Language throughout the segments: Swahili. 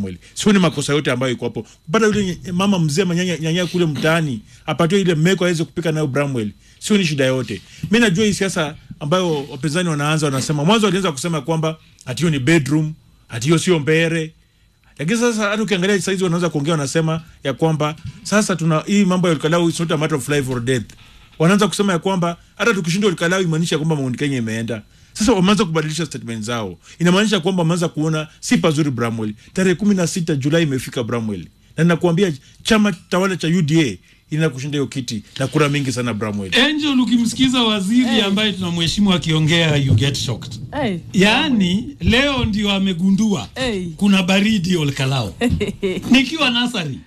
Bramwell. Sioni makosa yote ambayo iko hapo. Kupata yule nye- mama mzee manyanya nyanya kule mtaani apatiwe ile meko aweze kupika nayo Bramwell. Sioni shida yote. Mimi najua hii siasa ambayo wapinzani wanaanza wanasema mwanzo walianza kusema kwamba ati hiyo ni bedroom, ati hiyo sio mbere. Lakini sasa hata ukiangalia saizi wanaweza kuongea wanasema ya kwamba sasa tuna hii mambo ya Olkalau it's not a matter of life or death. Wanaanza kusema ya kwamba hata tukishinda Olkalau imaanisha kwamba Mount Kenya imeenda. Sasa wameanza kubadilisha statement zao. Inamaanisha kwamba wameanza kuona si pazuri Bramwell. Tarehe kumi na sita Julai imefika Bramwell. Na ninakuambia chama tawala cha UDA ina kushinda hiyo kiti na kura mingi sana Bramwell. Angel, ukimsikiza waziri Hey. ambaye tunamheshimu akiongea you get shocked. Hey. Yaani leo ndio amegundua Hey. kuna baridi Olkalao. Nikiwa nasari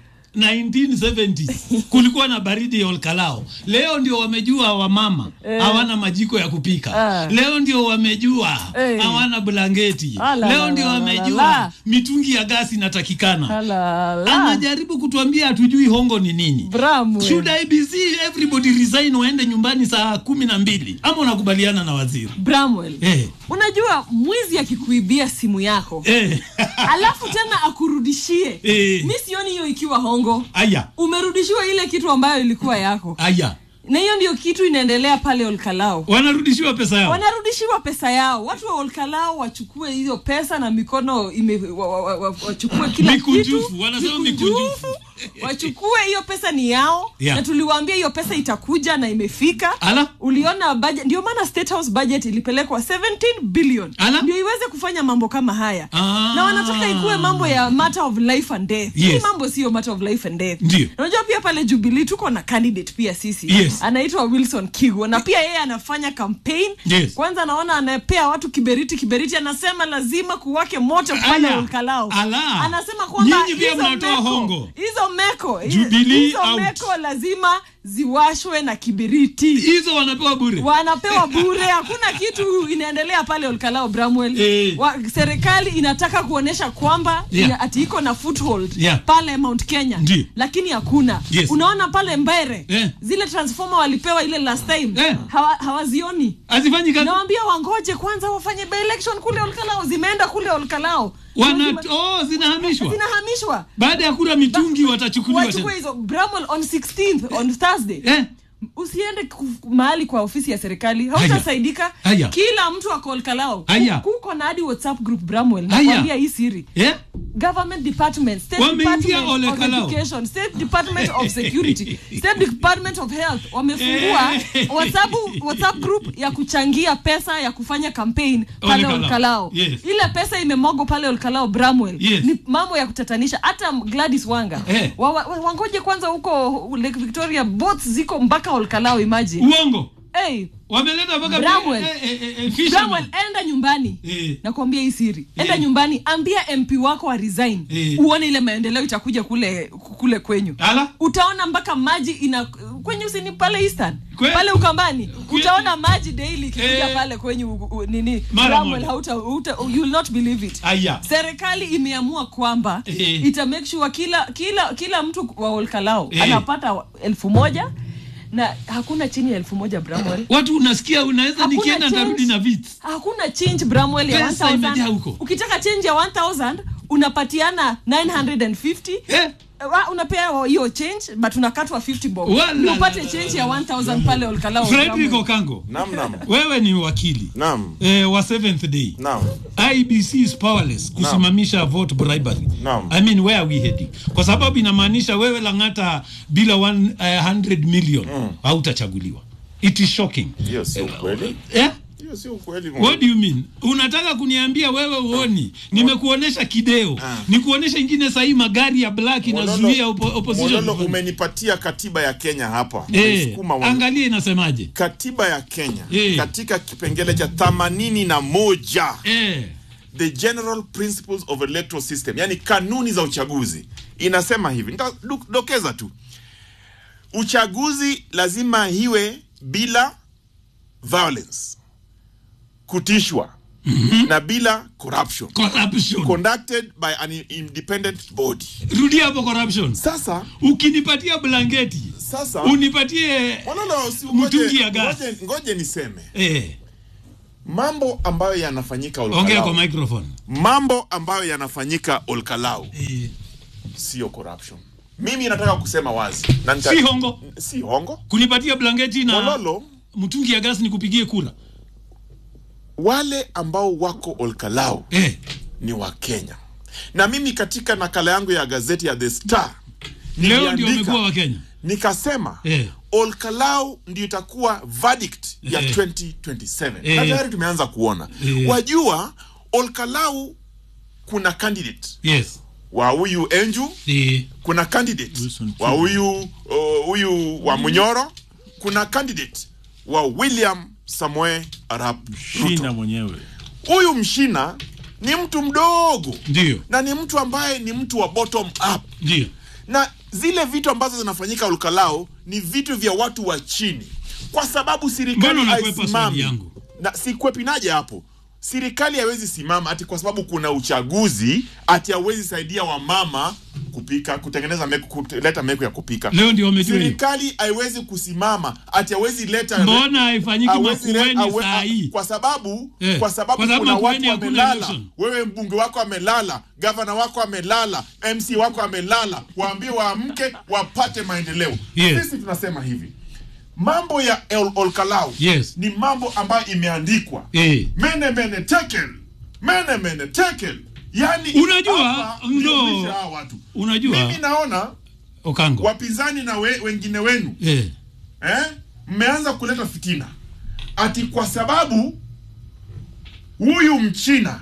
1970s kulikuwa na baridi ya Olkalao. Leo ndio wamejua wamama hawana majiko ya kupika. Ah. Leo ndio wamejua Hey. hawana blanketi. Ah, la, Leo la, ndio la, la, wamejua la. mitungi ya gasi inatakikana. Alala. Anajaribu kutuambia hatujui hongo ni nini. Bramwell. Should IBC everybody resign waende nyumbani saa kumi na mbili ama unakubaliana na waziri Bramwell. eh, Unajua mwizi akikuibia simu yako eh, alafu tena akurudishie Eh. mi sioni hiyo ikiwa hongo aya umerudishiwa ile kitu ambayo ilikuwa yako aya na hiyo ndio kitu inaendelea pale olkalao wanarudishiwa pesa yao wanarudishiwa pesa yao watu wa olkalao wachukue hiyo pesa na mikono ime, wa, wa, wa, wa, wachukue kila Mikunjufu, kitu wanasema mikunjufu. wachukue hiyo pesa ni yao Yeah. na tuliwaambia hiyo pesa itakuja na imefika Ala. uliona budget ndio maana state house budget ilipelekwa 17 billion Ala. ndio iweze kufanya mambo kama haya Ah. na wanataka ikuwe mambo ya matter of life and death Yes. hii mambo sio matter of life and death Ndio. unajua pia pale jubilee tuko na candidate pia sisi Yes. anaitwa wilson kigo na pia yeye anafanya campaign Yes. kwanza naona anapea watu kiberiti kiberiti anasema lazima kuwake moto pale Aya. olkalao Ala. anasema kwamba Nyinyi pia hizo mnatoa meko- hongo. hizo meko Jubilee hizo out. meko lazima ziwashwe na kibiriti hizo wanapewa bure wanapewa bure hakuna kitu inaendelea pale olkalao bramwell Eh. wa, serikali inataka kuonyesha kwamba Yeah. ina, ati iko na foothold Yeah. pale mount kenya Ndio. lakini hakuna Yes. unaona pale mbere Eh. zile transformer walipewa ile last time Eh. hawa, hawazioni hazifanyi kazi nawambia wangoje kwanza wafanye by election kule olkalao zimeenda kule olkalao wana Zime- oh, zinahamishwa zinahamishwa baada ya kura mitungi watachukuliwa wachukue tena hizo bramwell on 16th on thursday eh? usiende ku- mahali kwa ofisi ya serikali hautasaidika Haya. kila mtu akolkalao Haya. kuko na hadi whatsapp group bramwell Haya. nakwambia hii siri Eh? government department state Wameingia department of Ole Kalao. education state department of security state department of health wamefungua Eh. whatsapp, whatsapp group ya kuchangia pesa ya kufanya campaign Ole pale Kalao. olkalao Yes. ile pesa imemogo pale olkalao bramwell Yes. ni mambo ya kutatanisha hata gladys wanga Eh. wa, wa, wangoje kwanza huko lake victoria boats ziko mpaka olkalao imagine uongo hey, wameleta mpaka Bramwell. eh, eh, eh, eh, fisherman. Bramwell, enda nyumbani Eh. nakwambia hii siri enda Eh. nyumbani ambia mp wako wa resign Eh. uone ile maendeleo itakuja kule kule kwenyu Ala. utaona mpaka maji ina kwenye usini pale eastern Kwe- pale ukambani Kwe- utaona maji daily ikikuja Eh. pale kwenyu u- u- nini Mara Bramwell, moja. hauta, hauta, you will not believe it Aya. serikali imeamua kwamba Eh. ita make sure kila kila kila mtu wa olkalao Eh. anapata wa- elfu moja na hakuna chini ya elfu moja bramwell watu unasikia unaweza Hakuna nikienda change. ndarudi na vits hakuna change bramwell ya Pesa imejaa 1000 huko. ukitaka change ya 1000 unapatiana 950 eh? Wa- unapea hiyo change but unakatwa 50 bob Wala- Ndio upate change ya 1000 pale olkalao frederick Bramwell. okango Naam, naam. wewe ni wakili Naam. eh, wa seventh day Naam. ibc is powerless kusimamisha vote bribery Naam. i mean where are we heading kwa sababu inamaanisha wewe langata bila 100 million hautachaguliwa it is shocking Hiyo sio ukweli. eh? Hiyo sio ukweli. What do you mean? Unataka kuniambia wewe uoni? Nimekuonesha kideo. Nikuonesha ingine sahii magari ya black inazuia oppo- opposition. Mololo, kufanya. umenipatia katiba ya Kenya hapa. Eh, Umeisukuma wa- angalia inasemaje? Katiba ya Kenya Eh. katika kipengele cha themanini na moja Eh. the general principles of electoral system, yani kanuni za uchaguzi inasema hivi, nitadokeza tu, uchaguzi lazima iwe bila violence, kutishwa na bila corruption, Corruption. conducted by an independent body. Rudia hapo corruption. Sasa Ukinipatia blanketi, sasa unipatie Mololo, si Mtungi ngoje, ya gas. ngoje, ngoje niseme eh. mambo ambayo yanafanyika ongea kwa Olkalau, microphone mambo ambayo yanafanyika Olkalau eh, sio corruption. Mimi nataka kusema wazi na nita- si hongo si hongo. kunipatia blanketi na Mololo, mtungi ya gasi nikupigie kura wale ambao wako Olkalau eh, ni wa Kenya, na mimi katika nakala yangu ya gazeti ya The Star leo ndio niliandika- wamekuwa wa Kenya nikasema eh, Olkalau ndio itakuwa verdict ya Eh. 2027 Eh. na tayari tumeanza kuona Eh. wajua Olkalau kuna candidate yes wa huyu Enju eh, kuna candidate Wilson wa huyu uh, huyu wa Munyoro kuna candidate wa William Samoe Arap shina Ruto mwenyewe huyu mshina ni mtu mdogo ndio na ni mtu ambaye ni mtu wa bottom up ndio na zile vitu ambazo zinafanyika Olkalao ni vitu vya watu wa chini, kwa sababu serikali Mbona unakwepa swali haisimami. yangu? Na sikwepinaje hapo, serikali haiwezi simama ati kwa sababu kuna uchaguzi ati hawezi saidia wamama kupika, kutengeneza meku, kuleta meku ya kupika. leo ndio wamejua hiyo Serikali haiwezi kusimama ati hawezi leta mbona haifanyiki hawezi le- makueni hawe- saa hii kwa sababu Eh, kwa sababu kwa sababu kuna Makueni watu hakuna wamelala, election. wewe mbunge wako amelala, gavana wako amelala, MC wako amelala, waambie waamke wapate maendeleo. Yes. Sisi tunasema hivi, mambo ya El Olkalau Yes. ni mambo ambayo imeandikwa eh. mene mene tekel mene mene tekel, yani Unajua, hapa ndo- ndio mwisho hawa watu. unajua Mimi naona Okango wapinzani na we, wengine wenu eh. eh, mmeanza kuleta fitina ati kwa sababu huyu mchina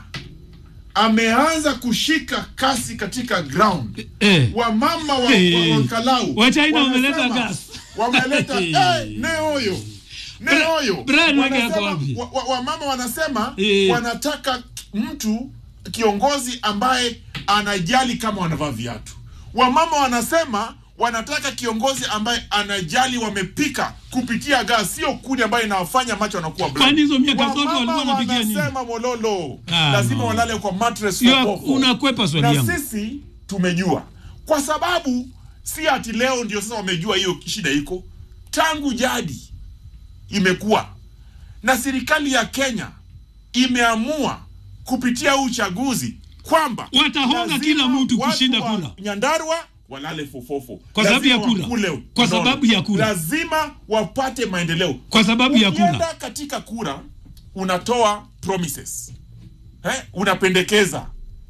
ameanza kushika kasi katika ground Eh. wamama wa, Eh. wa, wa Kalau Wa China wanasema- wameleta gas. wameleta eh, ne hoyo ne Bra- hoyo Brian Wege ako Wanasema- wapi? wa- wa- wamama wanasema Eh. wanataka mtu kiongozi ambaye anajali kama wanavaa viatu wamama wanasema wanataka kiongozi ambaye anajali wamepika kupitia gas sio kuni ambayo inawafanya macho wanakuwa black. Kwani hizo miaka zote Wamama walikuwa wanapigia nini? wanasema mololo Ah, lazima no. walale kwa mattress Hiyo fofofo. unakwepa swali na yangu. sisi tumejua kwa sababu si ati leo ndio sasa wamejua hiyo shida iko tangu jadi imekuwa na serikali ya Kenya imeamua kupitia huu uchaguzi kwamba Watahonga lazima kila mtu watu kushinda wa kura. Nyandarua walale fofofo Kwa sababu ya Lazima kura. wakule Kwa mnono. sababu ya kura. lazima wapate maendeleo Kwa sababu ya kura. Ukienda katika kura unatoa promises eh, unapendekeza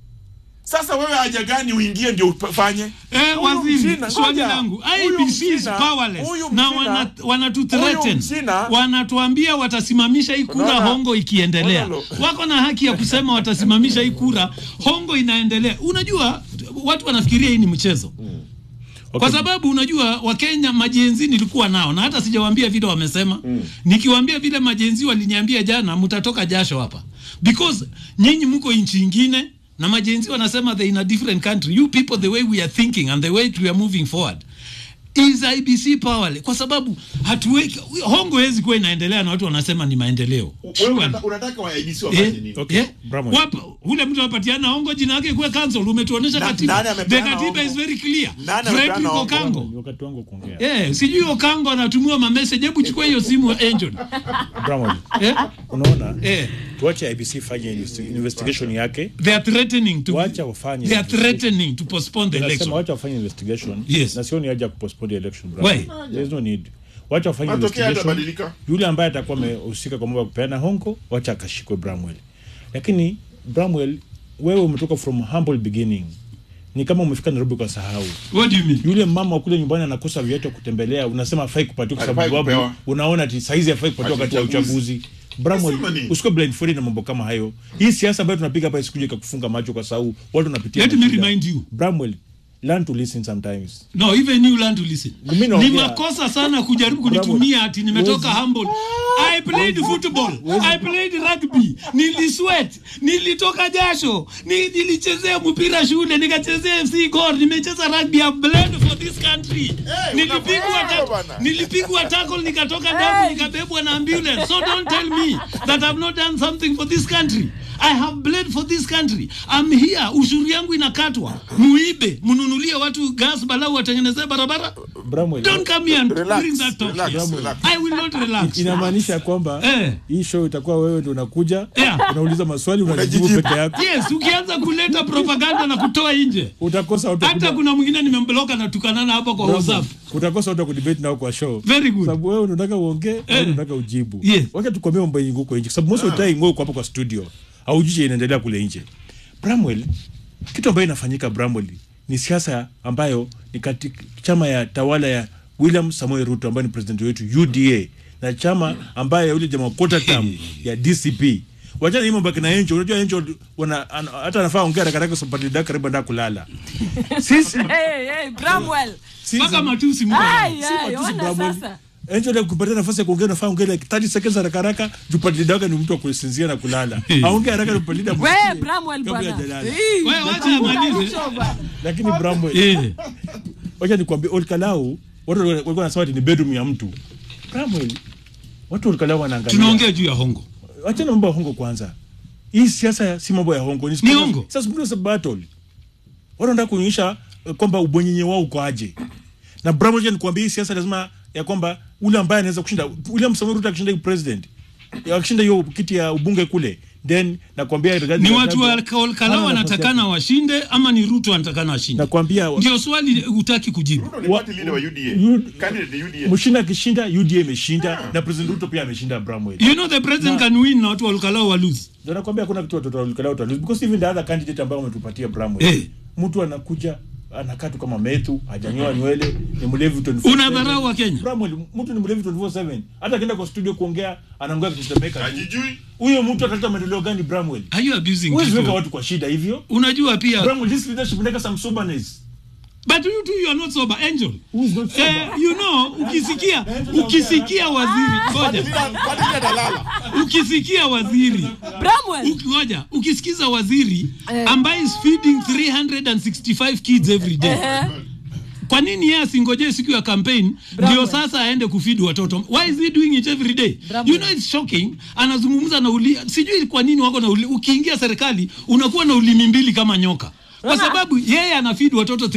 sasa wewe haja gani uingie ndio ufanye Eh, Huyu waziri, mchina- swali ngoja. langu Huyu IBC is mchina- powerless huyu na mchina- wana, wanatuthreaten huyu mchina- wanatuambia watasimamisha hii kura Unaona? hongo ikiendelea Unaona? wako na haki ya kusema watasimamisha hii kura hongo inaendelea unajua watu wanafikiria hii ni mchezo kwa sababu unajua wakenya majenzi nilikuwa nao na hata sijawaambia vile wamesema mm. nikiwaambia vile majenzi waliniambia jana mtatoka jasho hapa because nyinyi mko nchi ingine na majenzi wanasema they in a different country you people the way we are thinking and the way we are moving forward is IBC powerless kwa sababu hatuweki hongo hezi kuwa inaendelea na watu wanasema ni maendeleo wewe Surely. unata- unataka waibisi wafanye Eh, nini Okay. eh, Bramwell. wapa- ule mtu anapatiana hongo jina yake kuwe cancel umetuonesha Na- katiba nani the amepeana katiba hongo? is very clear Nani amepeana Frederick hongo? Okango Ni wakati wangu kuongea Eh, sijui Okango anatumiwa mamessage, hebu chukua hiyo simu Angel. Bramwell, Eh? unaona Eh, tuache IBC fanye investi- investigation yake they are threatening to wacha wafanye they are threatening to postpone the Nasema election. wacha wafanye investigation Yes. na sioni haja ya kupostpone the election Why? brother. There is no need wacha wafanye Matokeo investigation yatabadilika. yule ambaye atakuwa amehusika kwa mambo ya kupeana hongo wacha akashikwe Bramwell lakini Bramwell wewe umetoka from humble beginning ni kama umefika Nairobi kwa sahau What do you mean? yule mama wa kule nyumbani anakosa viatu ya kutembelea unasema afai kupatiwa kwa Hafai sababu kupewa. unaona ati saizi afai kupatiwa Ati wakati wa uchaguzi. uchaguzi Bramwell Nasema nini? usikuwe blindfolded na mambo kama hayo hii siasa ambayo tunapiga hapa isikuje ikakufunga macho kwa sababu watu wanapitia Let me mashida. remind you. Bramwell learn to listen sometimes No, even you learn to listen. Mimi naongea- Ni makosa sana kujaribu kunitumia ati nimetoka Wezi- humble. I played football. I played rugby. Nilisweat. Nilitoka jasho. Ni- Nilichezea mpira shule, nikachezea FC Gor, nimecheza rugby. I've bled for this country. Nilipigwa unafanya ta- bwana. nilipigwa tackle nikatoka damu nikabebwa na ambulance. So don't tell me that I've not done something for this country. I have bled for this country. I'm here. Ushuru yangu inakatwa. Muibe, mnunulie watu gas balau watengenezee barabara. Bramwell, don't come here and Relax, bring that talk relax, here. relax. I will not relax inamaanisha kwamba Eh. hii show itakuwa wewe ndo unakuja Yeah. unauliza maswali unajibu Unajijibu. peke yako yes ukianza kuleta propaganda na kutoa nje utakosa watu wa hata kuda- kuna mwingine nimembloka na tukanana hapo kwa whatsapp utakosa watu wa kudebate nao kwa show very good sababu wewe unataka uongee au unataka ujibu Yes. wacha tukwambie mambo yenye huko nje sababu most of the time wewe uko hapo kwa studio haujui inaendelea kule nje Bramwell kitu ambayo inafanyika Bramwell ni siasa ambayo ni katika chama ya tawala ya William Samoei Ruto ambaye ni president wetu UDA na chama ambaye yule jamaa quarter term ya DCP wachana hii mambo ya kina Encho unajua Encho wana, an, hata anafaa ongea haraka haraka sababu dakika karibu ndio kulala sisi Hey, hey, Bramwell. sisi mpaka matusi mko Ai, si ai, matusi ona Bramwell. sasa. Angel ile kupatia nafasi ya kuongea unafaa ongea like 30 seconds haraka haraka jupati daga ni mtu wa kusinzia na kulala. Aongee haraka jupati daga. We, Bramwell bwana. Hii, Wewe wacha amalize. hicho bwana. Lakini Bramwell, Eh, wacha nikwambie Olkalau watu walikuwa wanasema ati ni bedroom ya mtu. Bramwell, watu Olkalau wanaangalia. tunaongea juu ya hongo Wacha na mambo ya hongo kwanza. Hii siasa si mambo ya hongo, Ni hongo. Sasa ndio sababu battle. Watu wanataka kuonyesha eh, kwamba ubonyenye wao uko aje. Na Bramwell, wacha nikwambie hii siasa lazima ya kwamba ule ambaye anaweza kushinda William Samoei Ruto akishinda hii president akishinda hiyo kiti ya ubunge kule then nakwambia Rigathi ni Gachagua watu wa hana Kalkala nafasi wanatakana yake. washinde ama ni Ruto anatakana ashinde nakwambia ndio swali hutaki kujibu Ruto ni Wa- party leader wa UDA. Yu- Candidate wa UDA. Mushinda akishinda UDA imeshinda na president Ruto pia ameshinda Bramwell you know the president can win na watu wa Kalkala wa lose ndio nakwambia hakuna kitu watoto walikala utalose because even the other candidate ambao wametupatia Bramwell Eh. mtu anakuja anakaa tu kama Methu hajanyoa nywele ni mlevi 24/7 Unadharau wa Kenya. Bramwell mtu ni mlevi 24/7 hata akienda kwa studio kuongea anaongea kitetemeka tu. Hajijui. huyo mtu ataleta maendeleo gani Bramwell are you abusing huwezi weka people watu kwa shida hivyo unajua pia Bramwell this leadership inataka some soberness but you too you are not sober angel who is not sober eh, you know ukisikia ukisikia waziri ngoja Party leader atalala. ukisikia waziri Bramwell. ngoja ukisikiza waziri Eh. ambaye is feeding 365 kids every day Ehe. kwa nini yeye asingojee siku ya campaign Bramwell. ndio sasa aende kufeed watoto why is he doing it every day Bramwell. you know it's shocking anazungumza na uli sijui kwa nini wako na uli, ukiingia serikali unakuwa na ulimi mbili kama nyoka kwa Unaona? sababu yeye anafeed watoto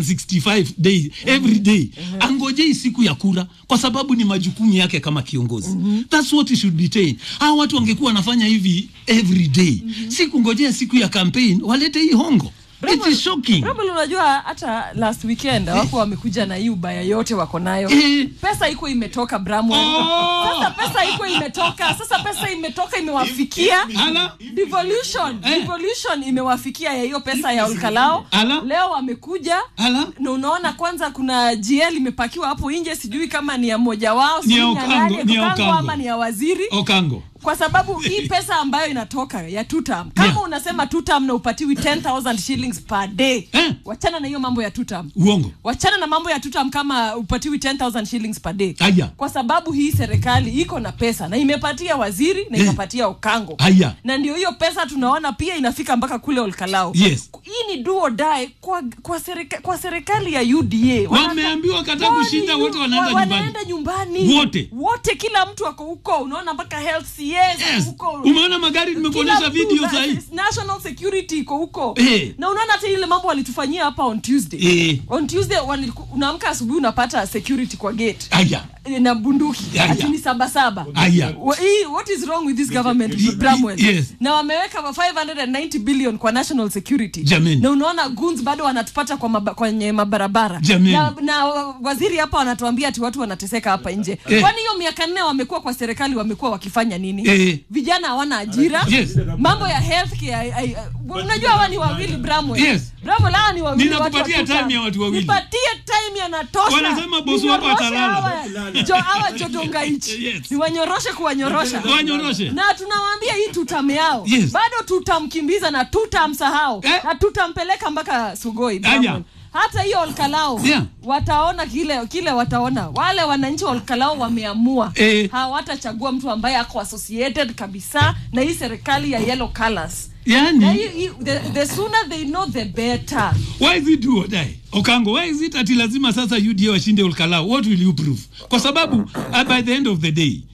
365 days every day angojei siku ya kura kwa sababu ni majukumu yake kama kiongozi that's what he should be saying hawa watu wangekuwa wanafanya hivi every day si kungojea siku ya campaign walete hii hongo it is shocking Bramwell, unajua hata last weekend wako wamekuja na hii ubaya yote wako nayo Eh. pesa iko imetoka Bramwell. Oh. Sasa pesa iko imetoka sasa pesa imetoka imewafikia Ala. devolution Eh. devolution imewafikia ya hiyo pesa ya Olkalao Ala. leo wamekuja Ala. na unaona kwanza kuna GL imepakiwa hapo nje sijui kama ni ya mmoja wao Ni ya sijui Okango, nani, ni ya Okango Okango. ama ni ya waziri okango kwa sababu hii pesa ambayo inatoka ya tutam kama Yeah. unasema tutam na upatiwi 10000 shillings per day Eh. wachana na hiyo mambo ya tutam uongo wachana na mambo ya tutam kama upatiwi 10000 shillings per day Aya. kwa sababu hii serikali iko na pesa na imepatia waziri na Eh. ikapatia okango Aya. na ndio hiyo pesa tunaona pia inafika mpaka kule olkalao Yes. hii ni duo die kwa, kwa, serika, kwa serikali ya uda Wanata- Wameambiwa kataa Kwani kushinda, yu- wote wanaenda wa- nyumbani. wanaenda nyumbani Wote. wote kila mtu ako huko unaona mpaka health CS yes huko umeona magari nimekuonyesha Kila mtu, video na- sahii national security iko huko Eh. na unaona hata ile mambo walitufanyia hapa on tuesday Eh. on tuesday waliku- unaamka asubuhi unapata security kwa gate aya Eh, na bunduki Aya. ati ni sabasaba Aya. Wa- hii, what is wrong with this government Bramwell? Yes. na wameweka 590 billion kwa national security Jameni. na unaona guns bado wanatupata kwa maba, kwenye mabarabara Jameni. na, na waziri hapa wanatuambia ati watu wanateseka hapa nje Eh. kwani hiyo miaka nne wamekuwa kwa serikali wamekuwa wakifanya nini Eh. vijana hawana ajira Yes. mambo ya healthcare ai- ai- unajua hawa ni wawili Bramwell Yes. Bramwell hawa ni wawili Ninakupatia watu wa time ya watu wawili. nipatie time yanatosha Wanasema bosi wako Ninyoroshe atalala. hawa- jo hawa jodongaichi Yes. niwanyoroshe kuwanyorosha wanyoroshe na tunawaambia hii tutam yao Yes. bado tutamkimbiza na tutamsahau Eh. na tutampeleka mpaka sugoi Aya. Bramwell. hata hiyo olkalao Yeah. wataona kile kile wataona wale wananchi wa olkalao wameamua Eh. hawatachagua mtu ambaye ako associated kabisa na hii serikali ya yellow colors na yani hii, hii, the, the sooner they know the better why is it do or die okango why is it ati lazima sasa uda washinde ulkalao what will you prove kwa sababu uh, by the end of the day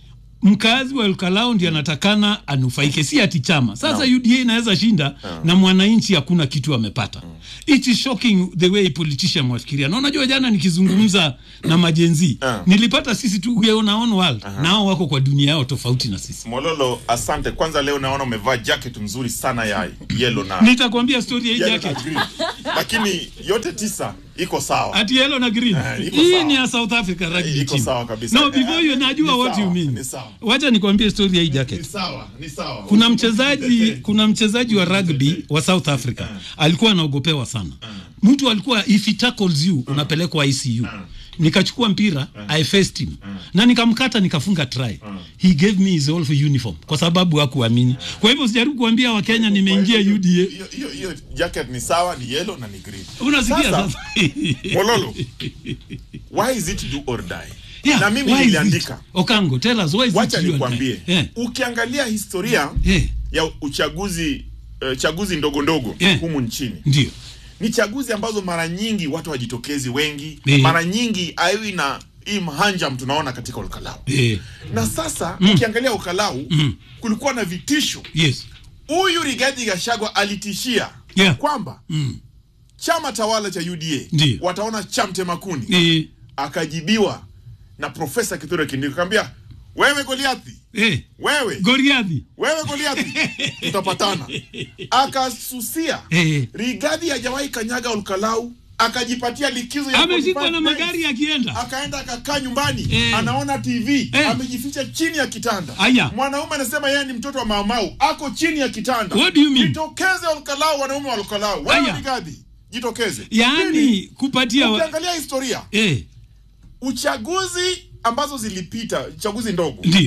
mkazi wa Elkalao ndiye anatakana anufaike, si ati chama. Sasa UDA inaweza shinda na mwananchi hakuna kitu amepata. It is shocking the way politician wafikiria. Na unajua jana nikizungumza na majenzi Ah. nilipata sisi tu we on our own world, nao wako kwa dunia yao tofauti na sisi. Mololo, asante. Kwanza leo naona umevaa jacket nzuri sana ya yellow na Nitakwambia story ya hii yellow na jacket. green. Lakini yote tisa iko sawa. Ati yellow na green. Eh, iko Hii sawa. ni ya South Africa rugby Iko team. sawa kabisa. No, before you najua Ni what you sawa, mean. ni sawa. Wacha nikwambie story ya hii Ni jacket. sawa, ni sawa. kuna mchezaji kuna mchezaji wa rugby wa South Africa alikuwa anaogopewa sana. Mtu alikuwa if he tackles you unapelekwa ICU. Nikachukua mpira I faced him na nikamkata nikafunga try. He gave me his whole uniform kwa sababu hakuamini. Kwa hivyo sijaribu kuambia Wakenya nimeingia UDA. Hiyo hiyo hiyo jacket ni sawa, ni yellow na ni green. Unasikia Sasa, sasa? Mololo, why is it do or die? Yeah, na mimi why is niliandika. it? Okango, tell us why is Wacha it you and nikwambie. I? Yeah. Ukiangalia historia Yeah. ya uchaguzi uh, chaguzi ndogo ndogo Yeah. humu nchini Ndio. ni chaguzi ambazo mara nyingi watu wajitokezi wengi Eh. mara nyingi aiwi na hii mhanjam tunaona katika ukalau Eh. na sasa ukiangalia ukalau kulikuwa na vitisho Yes. huyu Rigathi Gachagua alitishia Yeah. kwamba Mm. chama tawala cha UDA Ndiyo. wataona chamte makuni Eh. akajibiwa na profesa Kithure Kindiki akamwambia wewe Goliathi Eh. wewe Goliathi. wewe Goliathi tutapatana akasusia Eh. Rigathi hajawahi kanyaga Olkalau akajipatia likizo ya Ameshikwa 45 na days. magari akienda. akaenda akakaa nyumbani Eh. anaona TV Eh. amejificha chini ya kitanda Aya. mwanaume anasema yeye ni mtoto wa Maumau ako chini ya kitanda What do you mean? jitokeze Olkalau wanaume wa Olkalau wewe Aya. Rigathi jitokeze Yaani Pili, kupatia wa... ukiangalia historia eh, uchaguzi ambazo zilipita chaguzi ndogo ndio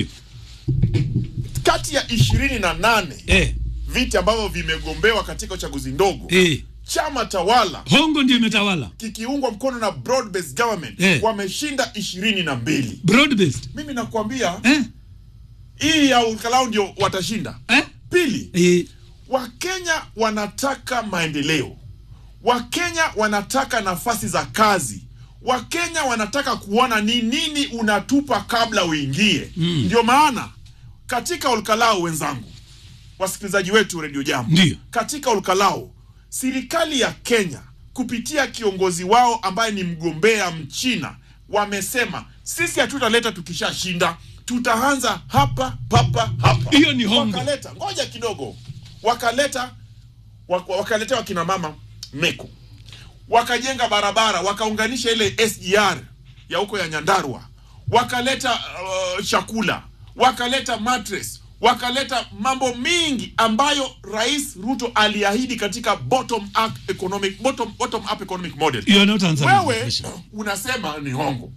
kati ya ishirini na nane eh, viti ambavyo vimegombewa katika uchaguzi ndogo eh. chama tawala Hongo ndio imetawala kikiungwa mkono na broad based government Eh. wameshinda ishirini na mbili broad based mimi nakwambia eh, hii ya ukalau ndio watashinda eh, pili eh, wakenya wanataka maendeleo wakenya wanataka nafasi za kazi wakenya wanataka kuona ni nini unatupa kabla uingie mm. ndio maana katika olkalao wenzangu wasikilizaji wetu redio jambo Ndiyo. katika olkalao serikali ya kenya kupitia kiongozi wao ambaye ni mgombea mchina wamesema sisi hatutaleta tukishashinda tutaanza hapa papa hapa Hiyo ni hongo. wakaleta ngoja kidogo wakaleta wak- wakaletea wakina mama meko wakajenga barabara wakaunganisha ile SGR ya huko ya Nyandarua wakaleta uh, chakula wakaleta mattress wakaleta mambo mingi ambayo rais Ruto aliahidi katika bottom up economic bottom, bottom up economic model you are not answering the wewe question. unasema ni hongo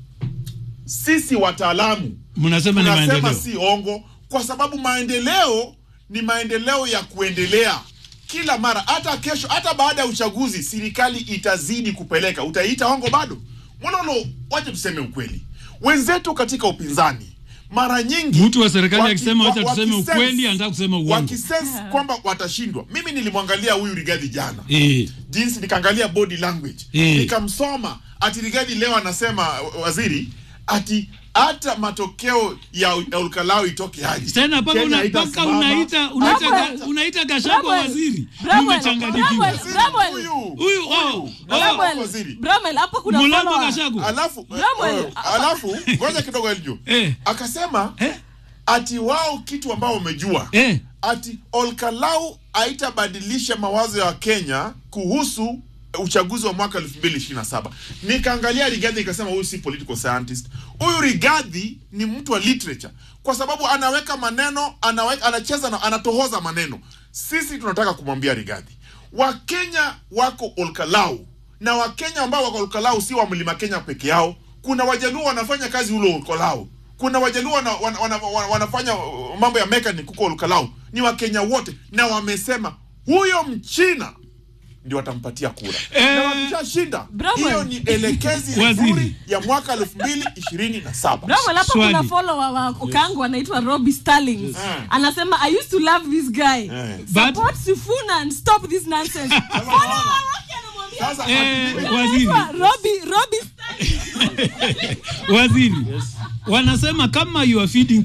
sisi wataalamu mnasema ni tunasema maendeleo si ongo kwa sababu maendeleo ni maendeleo ya kuendelea kila mara hata kesho hata baada ya uchaguzi serikali itazidi kupeleka utaiita ongo bado mololo wacha tuseme ukweli wenzetu katika upinzani mara nyingi Mtu wa serikali waki- akisema wacha wa- tuseme wakisense- ukweli, anataka kusema uongo. wakisense kwamba watashindwa mimi nilimwangalia huyu Rigathi jana eh, jinsi nikaangalia body language Eh. nikamsoma ati Rigathi leo anasema waziri ati hata matokeo ya ya Olkalau itoke aje tena mpaka Kenya una, mpaka haitasimama. unaita unaita Bravo. ga- unaita Gachagua Bravo. waziri Bravo. mmechanganyikiwa Bravo. Bravo. Huyu. huyu oh, Bravo. oh, waziri. Bramwell, hapo kuna Mulambo follower. Gachagua alafu Bravo. eh, alafu ngoja kidogo Eljo Eh. akasema eh, ati wao kitu ambao wamejua eh, ati Olkalau haitabadilisha mawazo ya Kenya kuhusu uchaguzi wa mwaka 2027. Nikaangalia Rigathi nikasema huyu si political scientist. Huyu Rigathi ni mtu wa literature kwa sababu anaweka maneno, anaweka, anacheza na anatohoza maneno. Sisi tunataka kumwambia Rigathi, Wakenya wako Olkalau na Wakenya ambao wako Olkalau si wa Mlima Kenya peke yao. Kuna Wajaluo wanafanya kazi ulo Olkalau kuna wajaluo wana, wana, wana, wana, wanafanya uh, mambo ya mechanic huko Olkalau ni wakenya wote na wamesema huyo mchina ndio watampatia kura Eh, na wakishashinda Bravo. hiyo ni elekezi Waziri. nzuri ya mwaka elfu mbili ishirini na saba Bramwell, hapa Swali. kuna follower wa Okango anaitwa Robbie Stallings. Eh. Anasema I used to love this guy. Eh. But- Support Sifuna and stop this nonsense. Follower wake anamwambia sasa Eh, ati- waziri anaitwa Robbie Robbie Stallings. waziri wanasema kama you are feeding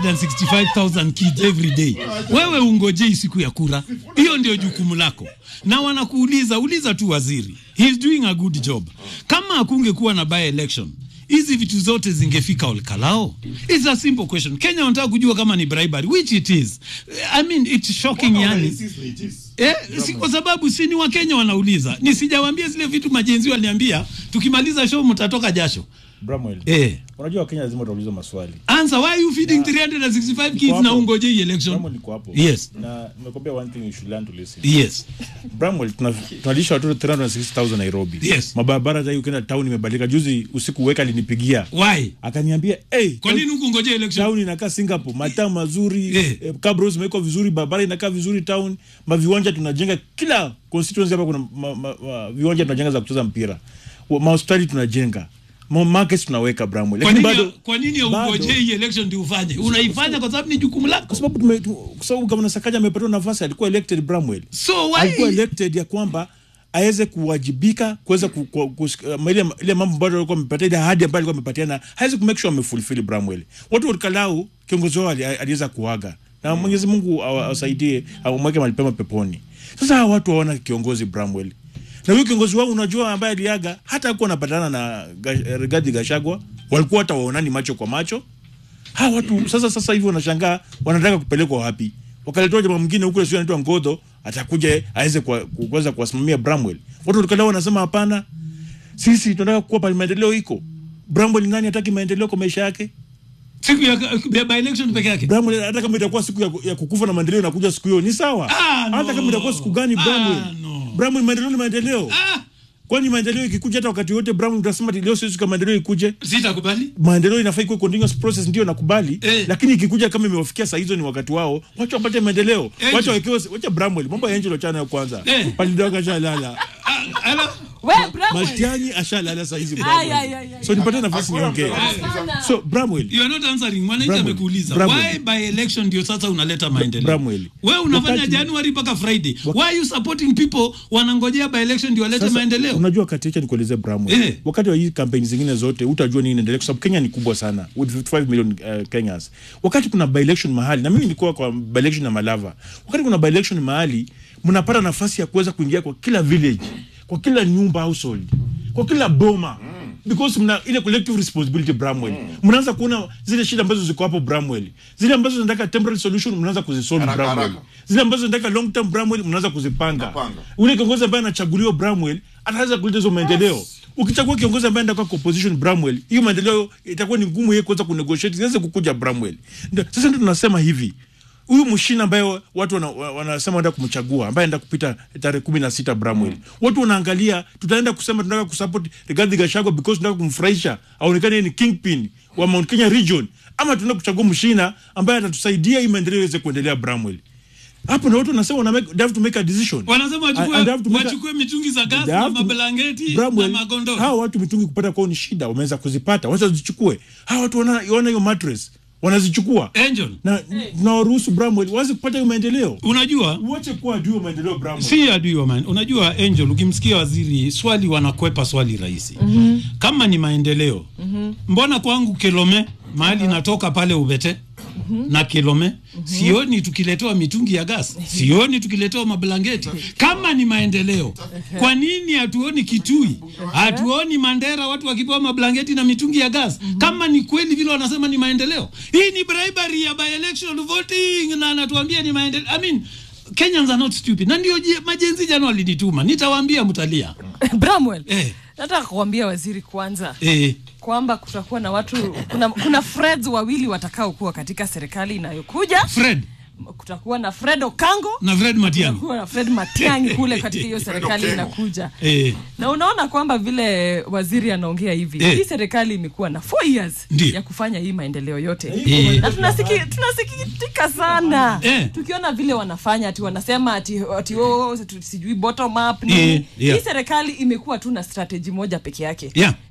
365,000 kids every day, wewe ungojei siku ya kura. Hiyo ndio jukumu lako, na wanakuuliza uliza tu waziri, he is doing a good job. Kama hakungekuwa na by election hizi vitu zote zingefika Olkalao? It's a simple question. Kenya wanataka kujua kama ni bribery, which it is. I mean, it's shocking yani. Eh, si kwa sababu si ni Wakenya wanauliza. Nisijawambia zile vitu majenzi waliniambia, tukimaliza show mtatoka jasho. Bramwell. Eh. Unajua Wakenya lazima wataulizwa maswali. Answer, why are you feeding 365 kids Niko na hapo. ungojei election? Bramwell niko hapo. Yes. Na nimekwambia one thing you should learn to listen. Yes. Bramwell tuna- tunalisha watoto 360,000 Nairobi. Yes. Mabarabara hata ukienda town imebadilika. Juzi usiku weka alinipigia. Why? Akaniambia, "Hey, Kwa nini huku ngojea election? town inakaa Singapore, mataa mazuri, Eh. eh, cabros zimewekwa vizuri, barabara inakaa vizuri town, maviwanja tunajenga kila constituency hapa kuna ma, ma, ma, viwanja tunajenga za kucheza mpira. Wa- Mahospitali tunajenga. Ma, markets tunaweka Bramwell. Kwa Lakini nini bado kwa nini bado- ungojei election ndio ufanye? Unaifanya kwa sababu ni jukumu lako. kwa sababu tume, tu, kwa sababu gavana Sakaja amepatiwa nafasi, alikuwa elected Bramwell. So alikuwa why? elected ya kwamba aweze kuwajibika kuweza ku, ku, ku, uh, ile, ile mambo ambayo alikuwa amepatia ile ahadi ambayo alikuwa amepatiana hawezi kumake sure amefulfill Bramwell. Watu wa Kalau kiongozi wao ali- aliweza kuaga na Mwenyezi Mungu awa- awasaidie amweke mahali pema peponi. Sasa hawa watu hawana kiongozi Bramwell. Na huyo kiongozi wao unajua ambaye aliaga hata hakuwa anapatana na Ga- Rigathi Gachagua, walikuwa hata waonani macho kwa macho hawa watu sasa sasa hivi wanashangaa wanataka kupelekwa wapi wakaletewa jamaa mwingine huko sio anaitwa Ngodho atakuja aweze kuwa- ku- kuweza kuwasimamia Bramwell watu walikala wanasema hapana sisi tunataka kuwa pale maendeleo iko Bramwell nani hataki maendeleo kwa maisha yake Siku ya, ya by election peke yake. Bramwell hata kama itakuwa siku ya, ku- ya kukufa na maendeleo inakuja siku hiyo ni sawa Ah, no. hata kama itakuwa siku gani Ah, Bramwell no. Bramwell maendeleo ni maendeleo Ah, kwani maendeleo ikikuja hata wakati wote Bramwell utasema ati leo siku maendeleo ikuje sitakubali. maendeleo inafaa ikuwe continuous process, ndio nakubali Eh. lakini ikikuja kama imewafikia saa hizo ni wakati wao, wacha wapate maendeleo, Angel. wacha wawekewe, wacha Bramwell, mambo ya Angel wachana nayo kwanza. Eh. Palidoga ashalala, Ah, ala. We, Bramwell. Maltiani ashalala saa hizi Ay, Bramwell. ay, ay, ay. So nipate nafasi niongee. Hapana. So Bramwell, You are not answering. Mwananchi Bramwell, amekuuliza. Bramwell. Why by election ndio sasa unaleta maendeleo? Bramwell. Wewe unafanya Wakati- January mpaka Friday. Why are you supporting people wanangojea by election ndio walete sasa, maendeleo? unajua kati acha nikuelezee Bramwell, Eh. wakati wa hii kampeni zingine zote utajua nini inaendelea, kwa sababu Kenya ni kubwa sana with 55 million uh, Kenyans. Wakati kuna by election mahali, na mimi nilikuwa kwa by election na Malava, wakati kuna by election mahali, mnapata nafasi ya kuweza kuingia kwa kila village, kwa kila nyumba household, kwa kila boma because mna ile collective responsibility Bramwell. Mnaanza kuona zile shida ambazo ziko hapo Bramwell, zile ambazo zinataka temporary solution, mnaanza kuzisolve Haraka, Bramwell, haraka. zile ambazo zinataka long term Bramwell, mnaanza kuzipanga. Napanga. Ule kiongozi ambaye anachaguliwa Bramwell ataweza kuleta hizo maendeleo. Ukichagua kiongozi ambaye anakuwa kwa opposition Bramwell, hiyo maendeleo itakuwa ni ngumu yeye kuweza kunegotiate, siweze kukuja Bramwell. Ndio sasa ndio tunasema hivi. Huyu mshina ambaye watu wana- wa- wanasema wanataka kumchagua ambaye anaenda kupita tarehe kumi na sita Bramwell. Watu wanaangalia tutaenda kusema tunataka kusupport Rigathi Gachagua because tunataka kumfurahisha aonekane yeye ni kingpin wa Mount Kenya region ama tunataka kuchagua mshina ambaye atatusaidia hii maendeleo iweze kuendelea Bramwell. Hapo na watu wanasema wana make, they have to make a decision. Wanasema And- and they have to wachukue make a- wachukue mitungi za gas They na have to- mablanketi na Bramwell, magondoro. hawa watu mitungi kupata kwao ni shida, wameweza kuzipata, wacha zichukue. Hawa watu wana wana hiyo mattress, wanazichukua Angel, na tunawaruhusu Bramwell waweze kupata hiyo maendeleo. unajua Uache kuwa adui wa maendeleo Bramwell. si adui wa maendeleo. Unajua Angel, ukimsikia waziri swali wanakwepa swali rahisi mm-hmm. kama ni maendeleo mm-hmm. mbona kwangu Kilome mahali natoka pale Ubete mm-hmm. na Kilome mm-hmm. sioni tukiletewa mitungi ya gas, sioni tukiletewa mablangeti. Kama ni maendeleo, kwa nini hatuoni Kitui, hatuoni Mandera watu wakipewa mablangeti na mitungi ya gas? Kama ni kweli vile wanasema ni maendeleo, hii ni bribery ya by election voting, na anatuambia ni maendeleo. I mean, Kenyans are not stupid. Na ndio je- majenzi jana walinituma, nitawaambia mtalia. Bramwell. Eh. Nataka kuambia waziri kwanza Eh, kwamba kutakuwa na watu kuna, kuna Freds wawili watakaokuwa katika serikali inayokuja. Fred Kutakuwa na Fred Okango na Fred Matiang'i. kutakuwa na Fred Matiang'i kule katika hiyo serikali Okengo. inakuja. Eh, na unaona kwamba vile waziri anaongea hivi Eh. hii serikali imekuwa na four years Ndiyo. ya kufanya hii maendeleo yote Eh. na tunasiki- tunasikitika sana Eh. tukiona vile wanafanya ati wanasema ati, ati oh, tu- sijui bottom up Eh, nini yeah. hii serikali imekuwa tu na strategy moja peke yake Yeah.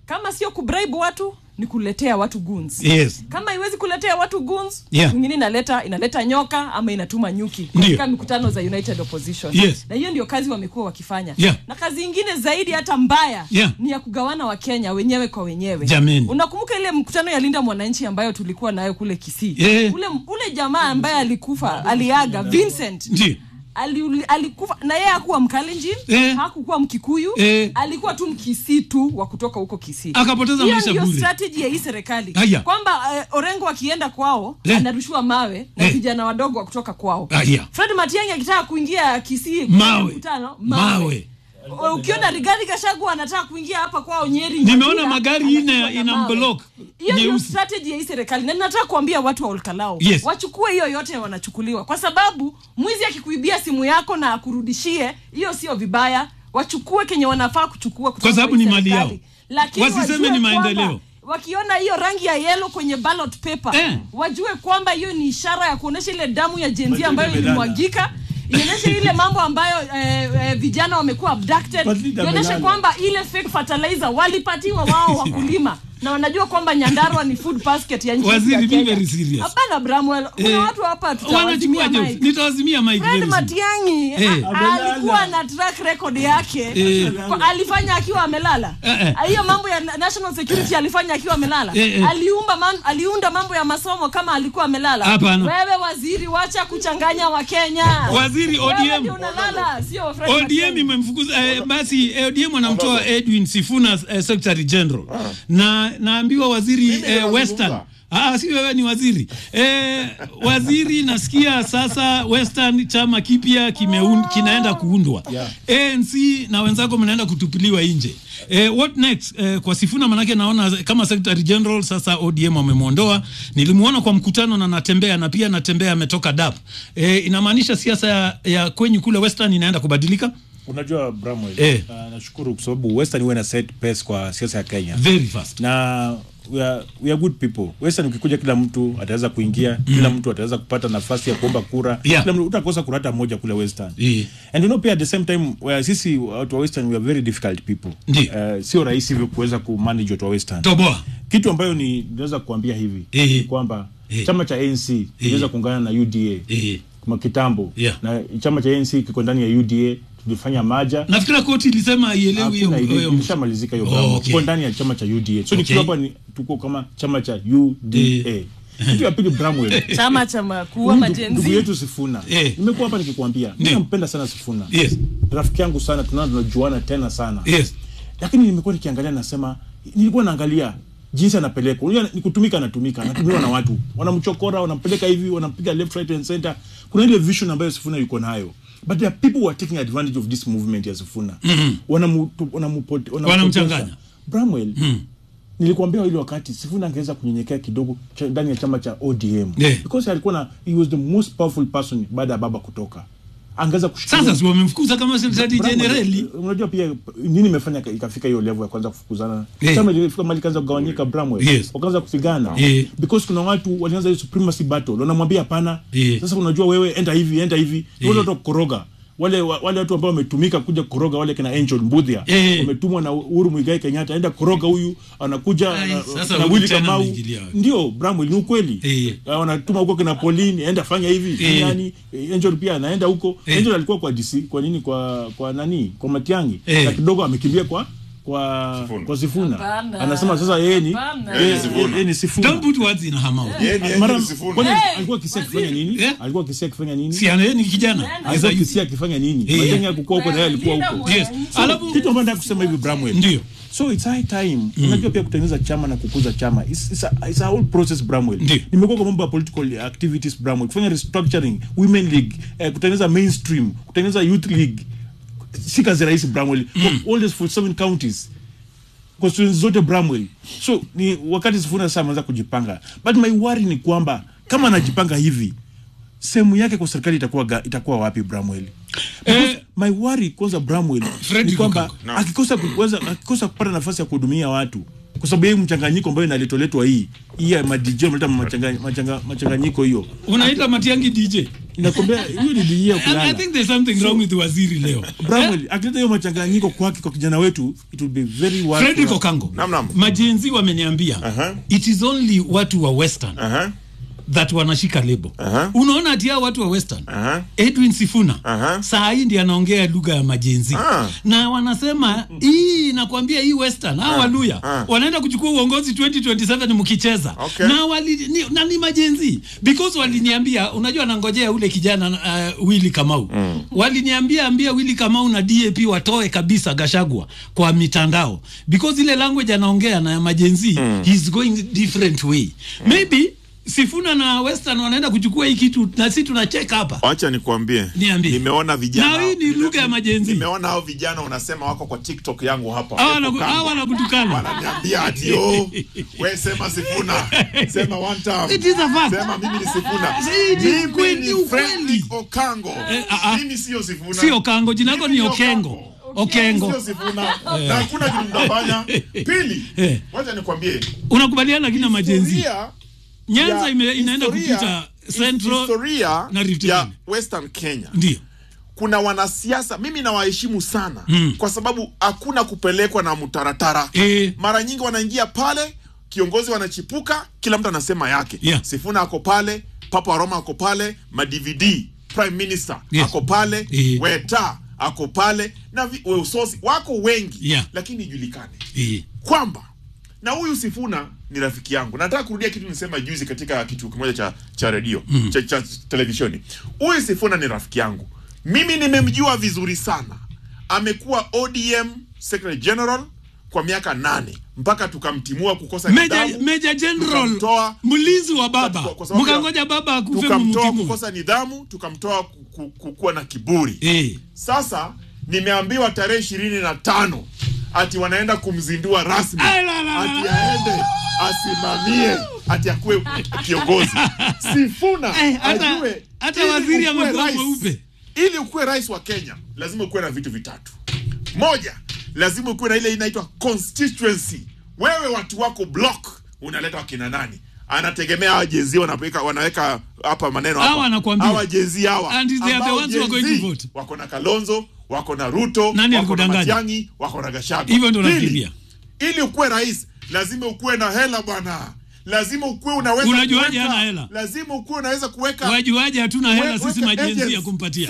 kama sio kubribe watu ni kuletea watu guns yes kama iwezi kuletea watu guns Yeah. mwingine inaleta inaleta nyoka ama inatuma nyuki Ndio. katika mikutano za united opposition Yes. na hiyo ndio kazi wamekuwa wakifanya Yeah. na kazi ingine zaidi hata mbaya Yeah. ni ya kugawana wakenya wenyewe kwa wenyewe Jameni. unakumbuka ile mkutano ya linda mwananchi ambayo tulikuwa nayo kule kisii Yeah. ule, ule jamaa ambaye alikufa aliaga vincent ndio ali, alikufa na yeye hakuwa mkalenjin Eh. hakukuwa mkikuyu Eh. alikuwa tu mkisii tu wa kutoka huko kisii Akapoteza Hiyo maisha ndio bure. strategy ya hii serikali Haya. kwamba uh, orengo akienda kwao Eh. anarushiwa mawe na Eh. vijana wadogo wa kutoka kwao Haya. fred matiangi akitaka kuingia kisii Mawe. mkutano, Mawe. O- ukiona rigari gashagu anataka kuingia hapa kwao nyeri Nimeona Nyakira, magari anapigwa ine na ina mawe. block hiyo ndio nyeusi. strategy ya hii serikali na ninataka kuambia watu wa olkalao Yes. wachukue hiyo yote wanachukuliwa kwa sababu mwizi akikuibia simu yako na akurudishie hiyo sio vibaya wachukue kenye wanafaa kuchukua kutoka Kwa sababu kwa hii ni mali serikali. yao. Lakini Wasiseme wajue ni kwamba maendeleo. wakiona hiyo rangi ya yelo kwenye ballot paper Eh. wajue kwamba hiyo ni ishara ya kuonesha ile damu ya jenzi Madrid ambayo amelala. ilimwagika ionyeshe ile mambo ambayo eh, eh, vijana wamekuwa abducted Madrid ionyeshe amelala. kwamba ile fake fertilizer walipatiwa wao wakulima na wanajua kwamba nyandarua ni food basket ya nchi yetu Waziri, ya be Kenya. very serious. hapana bramwell kuna Eh, watu hapa wanachukua tutawazimia jokes mic. nitawazimia mic Fred very soon. Matiang'i Eh. a- alikuwa na track record yake Eh. Kwa- alifanya akiwa amelala Eh, eh. hiyo mambo ya na- national security alifanya akiwa amelala Eh, eh. aliumba man, aliunda mambo ya masomo kama alikuwa amelala Hapana. wewe waziri wacha kuchanganya wakenya Waziri Wewe ODM. ndio unalala sio Fred ODM Matiang'i. imemfukuza eh, basi eh, ODM wanamtoa Edwin Sifuna eh, Secretary General na naambiwa waziri Mimi eh, nazungumza. Western Ah, si wewe ni waziri eh, waziri nasikia sasa Western chama kipya kimeun, kinaenda kuundwa Yeah. ANC na wenzako mnaenda kutupiliwa nje eh, what next eh, kwa Sifuna manake naona kama Secretary General sasa ODM wamemwondoa nilimuona kwa mkutano na natembea na pia natembea ametoka DAP eh, inamaanisha siasa ya, ya kwenyu kule Western inaenda kubadilika unajua Bramwell Eh. uh, nashukuru kwa sababu Western huwa na set pace kwa siasa ya Kenya very fast na we are, we are good people Western ukikuja kila mtu ataweza kuingia kila mtu ataweza kupata nafasi ya kuomba kura Yeah. kila mtu utakosa kura hata moja kule Western Yeah. and you know pia at the same time we are, sisi watu wa Western we are very difficult people Ndiyo. uh, sio rahisi hivyo kuweza kumanage watu wa Western toboa kitu ambayo ni naweza kuambia hivi Eh. ni kwamba Eh. chama cha ANC kiliweza kuungana na UDA eh. kwa kitambo Yeah. na chama cha ANC kiko ndani ya UDA tulifanya maja nafikira koti ilisema ielewi hiyo Hakuna ile- hiyo- ilishamalizika hiyo Oh, oh, okay. tuko ndani ya chama cha UDA so Okay. nikiwa hapa ni tuko kama chama cha UDA Eh. kitu ya pili Bramwell chama cha ma- kuua Huyu ndugu- ndugu majenzi yetu Sifuna Eh. nimekuwa hapa nikikwambia mimi Ndio. nampenda sana Sifuna yes rafiki yangu sana tunao tunajuana tena sana yes lakini nimekuwa nikiangalia nasema nilikuwa naangalia jinsi anapelekwa unajua ni kutumika anatumika anatumiwa na watu wanamchokora wanampeleka hivi wanampiga left right and center kuna ile vision ambayo Sifuna yuko nayo but there are people who are taking advantage of this movement ya Sifuna wanamu wanamupote Wanamchanganya. Bramwell nilikwambia ile wakati Sifuna angeweza kunyenyekea kidogo cha- ndani ya chama cha ODM Yeah. because alikuwa na he was the most powerful person baada ya baba kutoka angeweza kushikilia sasa si wamemfukuza kama secretary Bramwell, generali unajua pia nini imefanya ka- ikafika hiyo level ya kwanza kufukuzana Eh. chama ilifika mali kaanza kugawanyika Bramwell Yes. wakaanza kupigana Eh. because kuna watu walianza hiyo supremacy battle wanamwambia hapana Eh. sasa unajua wewe enda hivi enda hivi Eh. wale watu wa kukoroga wale wa- wale watu ambao wametumika kuja kukoroga wale kina Angel Mbudhia Eh. wametumwa na Uhuru Muigai Kenyatta enda koroga huyu anakuja Ai, na, sasa na huyu Willy tena Kamau ameingilia wapi? ndio Bramwell ni ukweli Eh. Ah, wanatuma huko kina Pauline enda fanya hivi Eh. nani Eh, Angel pia anaenda huko Eh. Angel alikuwa kwa DC kwa nini kwa kwa nani kwa Matiangi Eh. na kidogo amekimbia kwa kwa Sifuna. kwa Sifuna Hapana. anasema sasa yeye ni Hapana. yeye- Yeye ni Sifuna. yeye ni Sifuna don't put words in her mouth Yeye ni mara Angel Sifuna. kwani Hey, alikuwa kisia waziri. akifanya nini Eh? alikuwa kisia akifanya nini si ana- ni kijana As alikuwa a- kisia akifanya nini Eh. Matiang'i alikuwa huko na yeye alikuwa Linda huko yes Mwananchi. alafu kitu ambacho nataka kusema hivi Bramwell ndio so it's high time unajua pia kutengeneza chama na kukuza chama it's, it's, a, it's a whole process Bramwell Ndiyo. nimekuwa kwa mambo ya political activities Bramwell kufanya restructuring women league eh, kutengeneza mainstream kutengeneza youth league si kazi rahisi Bramwell for all these 47 counties constituencies zote Bramwell so ni wakati Sifuna sasa ameanza kujipanga but my worry ni kwamba kama anajipanga hivi sehemu yake kwa serikali itakuwa ga, itakuwa wapi Bramwell Because Eh, my worry kwanza Bramwell Fred ni kwamba Lukaku. Naam. akikosa kuweza akikosa kupata nafasi ya kuhudumia watu kwa sababu hii mchanganyiko ambayo inaletoletwa hii hii ya madj mleta machanga- machanga- machanganyiko hiyo unaita matiangi dj inakwambia hiyo ni dijia And I kulala think there's something wrong with waziri leo. Bramwell akileta hiyo machanganyiko kwake kwa kijana wetu it will be very worth Frederick for- Okango. Naam, naam. Majenzi wameniambia Aha. it is only watu wa Western Aha. that wanashika lebo. Aha. Unaona ati hao watu wa Western. Aha. Edwin Sifuna Aha. saa hii ndiye anaongea lugha ya majenzi Ah. na wanasema hii nakwambia hii Western hao Waluya Ah. wanaenda kuchukua uongozi 2027 mkicheza Okay. na wali, ni, na ni majenzi because waliniambia unajua nangojea ule kijana uh, Willy Kamau mm. waliniambia ambia Willy Kamau na DAP watoe kabisa Gashagwa kwa mitandao because ile language anaongea na ya majenzi mm. he's going different way maybe Sifuna na Western wanaenda kuchukua hii kitu na sisi tunacheka hapa wacha nikwambie Niambie. nimeona vijana Na hii ni nime- lugha ya majenzi. nimeona hao vijana unasema wako kwa tiktok yangu hapa Hawa Epo wanaku- Kanga. hawa wanakutukana wananiambia ati oh, we sema sifuna sema one time It is a fact. sema mimi ni sifuna It is mimi kweli, ni ukweli. Fredrick Okango ah, ah. mimi sio sifuna sio Kango jina lako Mimi ni ni Okengo Okengo sio sifuna na hakuna kitu mtafanya pili Eh. wacha nikwambie unakubaliana lakini na majenzi historia Nyanza ya- ime, inaenda historia- kupita Central historia na Rift ya Valley. Western Kenya ndio kuna wanasiasa mimi nawaheshimu sana Mm. kwa sababu hakuna kupelekwa na mtaratara Eh. mara nyingi wanaingia pale kiongozi wanachipuka kila mtu anasema yake Yeah. sifuna ako pale papa wa roma ako pale madvd prime minister Yes. ako pale Eh. weta ako pale na vi- weusosi wako wengi Yeah. lakini ijulikane eh. kwamba na huyu Sifuna ni rafiki yangu. Nataka kurudia kitu nisema juzi katika kitu kimoja cha cha redio mm. cha, cha televisheni. Huyu Sifuna ni rafiki yangu, mimi nimemjua vizuri sana. Amekuwa ODM Secretary General kwa miaka nane mpaka tukamtimua kukosa Major, nidhamu, Major General tukamtoa- mlinzi wa baba kwa- kwa sababu ya- mkangoja baba akufe tukamtoa mumutimu kukosa nidhamu, tukamtoa ku- ku- kukuwa na kiburi eh. sasa nimeambiwa tarehe ishirini na tano ati wanaenda kumzindua rasmi Ay, la, la, la, ati la. aende asimamie ati akuwe kiongozi Sifuna Eh, hata- ajue hata ili waziri ukuwe amekuwa rais- mweupe. ili ukuwe rais wa Kenya lazima ukuwe na vitu vitatu moja lazima ukuwe na ile inaitwa constituency wewe watu wako block unaleta wakina nani anategemea hawa jenzi wanaweka wanaweka hapa maneno hapa. Hawa anakuambia. hawa jenzi hawa And they are the ambao ones who are going to Gen Z vote. wako na Kalonzo wako na Ruto Nani wako na alikudanganya? Matiang'i wako na Gachagua Hivyo ndio Pili, nafikiria. ili ukuwe rais lazima ukuwe na hela bwana lazima ukuwe unaweza Unajuaje kuweka- hana hela? lazima ukuwe unaweza kuweka wajuaje hatuna hela we- sisi weka majenzi ya agents, kumpatia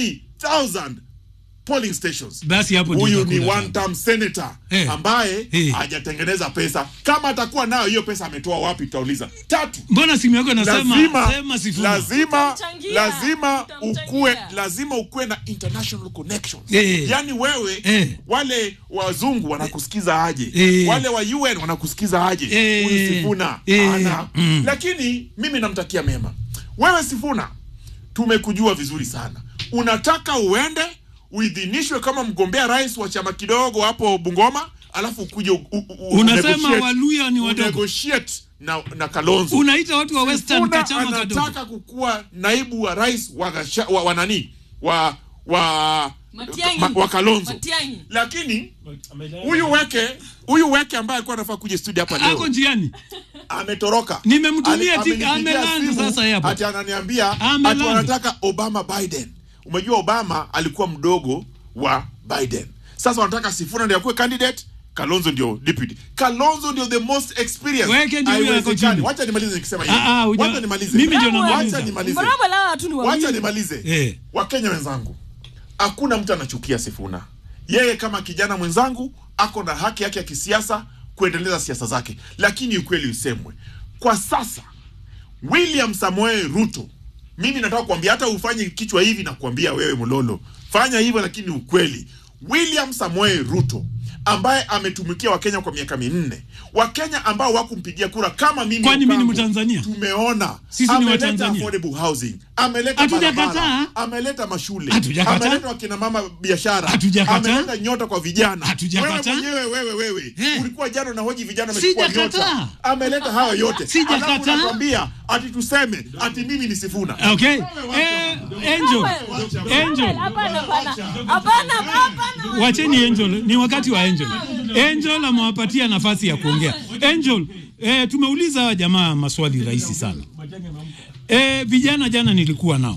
50,000 polling stations basi hapo ndio huyu ni itakula one term senator Eh. ambaye Eh. hajatengeneza pesa kama atakuwa nayo hiyo pesa ametoa wapi tutauliza tatu mbona simu yako inasema lazima sema sifuna lazima Tutamchangia. lazima Tutamchangia. ukue lazima ukue na international connections Eh. yani wewe Eh. wale wazungu wanakusikiza aje Eh. wale wa UN wanakusikiza aje Eh. huyu Sifuna Eh. ana Mm. lakini mimi namtakia mema wewe Sifuna tumekujua vizuri sana unataka uende uidhinishwe kama mgombea rais wa chama kidogo hapo Bungoma alafu ukuje u- u- u- Unasema unegotiate- Waluya ni wadogo. unegotiate na, na Kalonzo unaita watu wa western Sifuna kachama kadogo anataka kukuwa naibu wa rais wa, gasha, wa, wa nani wa wa Matiang'i. ma, wa Kalonzo Matiang'i. lakini huyu weke huyu weke ambaye alikuwa anafaa kuja studio hapa ako leo njiani ametoroka Nimemtumia Ali- tik- amenipigia amelanda simu, sasa hapo. ati ananiambia ati Amelanda. wanataka Obama Biden umejua Obama alikuwa mdogo wa Biden sasa wanataka Sifuna ndio akuwe candidate Kalonzo ndio deputy. Kalonzo ndio the most experienced. Weke ndio huyo ako Haiwezekani. chini. Wacha nimalize nikisema Ah, ah, hivi. huja- Wacha nimalize. mimi ndio Bravo, namaliza. Wacha nimalize. Mbona la watu ni Wacha wawili? nimalize. Eh. Wakenya wenzangu, hakuna mtu anachukia Sifuna. Yeye kama kijana mwenzangu ako na haki yake ya kisiasa kuendeleza siasa zake, lakini ukweli usemwe, kwa sasa William Samoei Ruto, mimi nataka kuambia, hata ufanye kichwa hivi na kuambia wewe Mololo, fanya hivyo, lakini ukweli, William Samoei Ruto ambaye ametumikia Wakenya kwa miaka minne, Wakenya ambao wakumpigia kura kama mimi Kwani mimi ni Okampo, Mtanzania? tumeona Sisi ni ameleta Watanzania. affordable housing, ameleta Hatujakataa. barabara, ameleta mashule, Hatujakataa. ameleta wakina mama biashara, Hatujakataa. ameleta nyota kwa vijana. Hatujakataa. Wewe mwenyewe wewe wewe Eh. ulikuwa jana na hoji vijana wamechukua Sijakataa. nyota, ameleta hayo yote, Sijakataa. alafu unatuambia ati tuseme ati mimi ni Sifuna. okay eh, angel angel Hapana, hapana. Hapana, hapana. wacheni angel ni wakati wa angel angel amewapatia nafasi ya kuongea angel eh, tumeuliza hawa jamaa maswali rahisi sana eh, vijana jana nilikuwa nao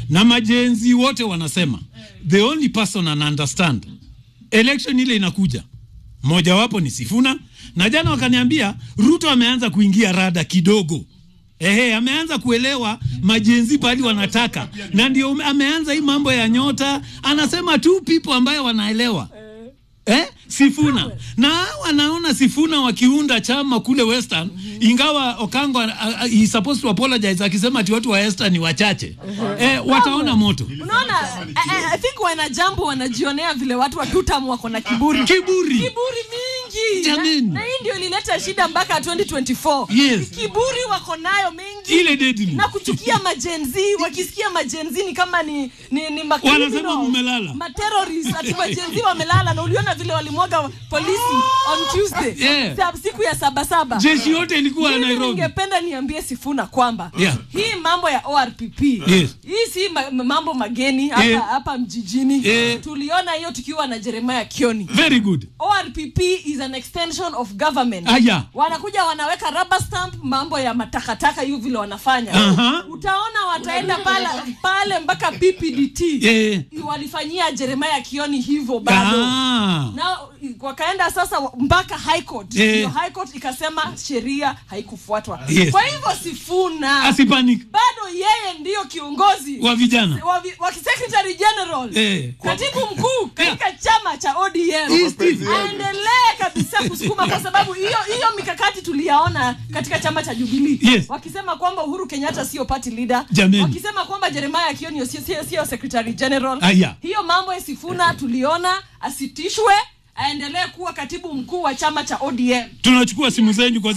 na majenzi wote wanasema the only person ana understand election ile inakuja mojawapo ni Sifuna na jana wakaniambia Ruto ameanza kuingia rada kidogo Ehe, ameanza kuelewa majenzi pali wanataka na ndio ume- ameanza hii mambo ya nyota anasema tu people ambayo wanaelewa eh? Sifuna na wanaona Sifuna wakiunda chama kule Western, ingawa Okango uh, uh, he supposed to apologize akisema ati watu wa Western ni wachache eh, wataona moto unaona I, I- I think wanajambo wanajionea vile watu wa tutam wako na kiburi kiburi kiburi mingi Jameni. na, na hii ndio ilileta shida mpaka 2024 Yes. kiburi wako nayo mingi ile deadly na kuchukia majenzi wakisikia majenzi ni kama ni ni, ni ma- Wanasema criminals, mumelala. materrorist ati majenzi wamelala na uliona vile walimwaga polisi on Tuesday Yeah. Sa- siku ya sabasaba jeshi yote ilikuwa mimi Nairobi ningependa niambie Sifuna kwamba Yeah. hii mambo ya ORPP Yes. hii si ma mambo mageni hapa Eh. hapa mjijini Eh. tuliona hiyo tukiwa na Jeremiah Kioni very good ORPP is an extension of government. Aya. Wanakuja wanaweka rubber stamp mambo ya matakataka hiyo vile wanafanya. Aha. Utaona wataenda pale pale mpaka PPDT. Eh. Walifanyia Jeremiah Kioni hivyo bado. ah. Na wakaenda sasa wa- mpaka high court. Eh. Hiyo high court ikasema sheria haikufuatwa. Yes. Kwa hivyo Sifuna asipanic bado yeye ndiyo kiongozi wa vijana wa, vi- wa secretary general Eh. katibu mkuu katika chama cha ODM East East. aendelee kabisa kusukuma kwa sababu hiyo hiyo mikakati tuliyaona katika chama cha Jubilee Yes. wakisema kwamba Uhuru Kenyatta sio party leader Jameni. wakisema kwamba Jeremiah Kioni sio sio sio secretary general Aya. hiyo mambo ya Sifuna tuliona asitishwe aendelee kuwa katibu mkuu wa chama cha ODM tunachukua simu zenyu kwa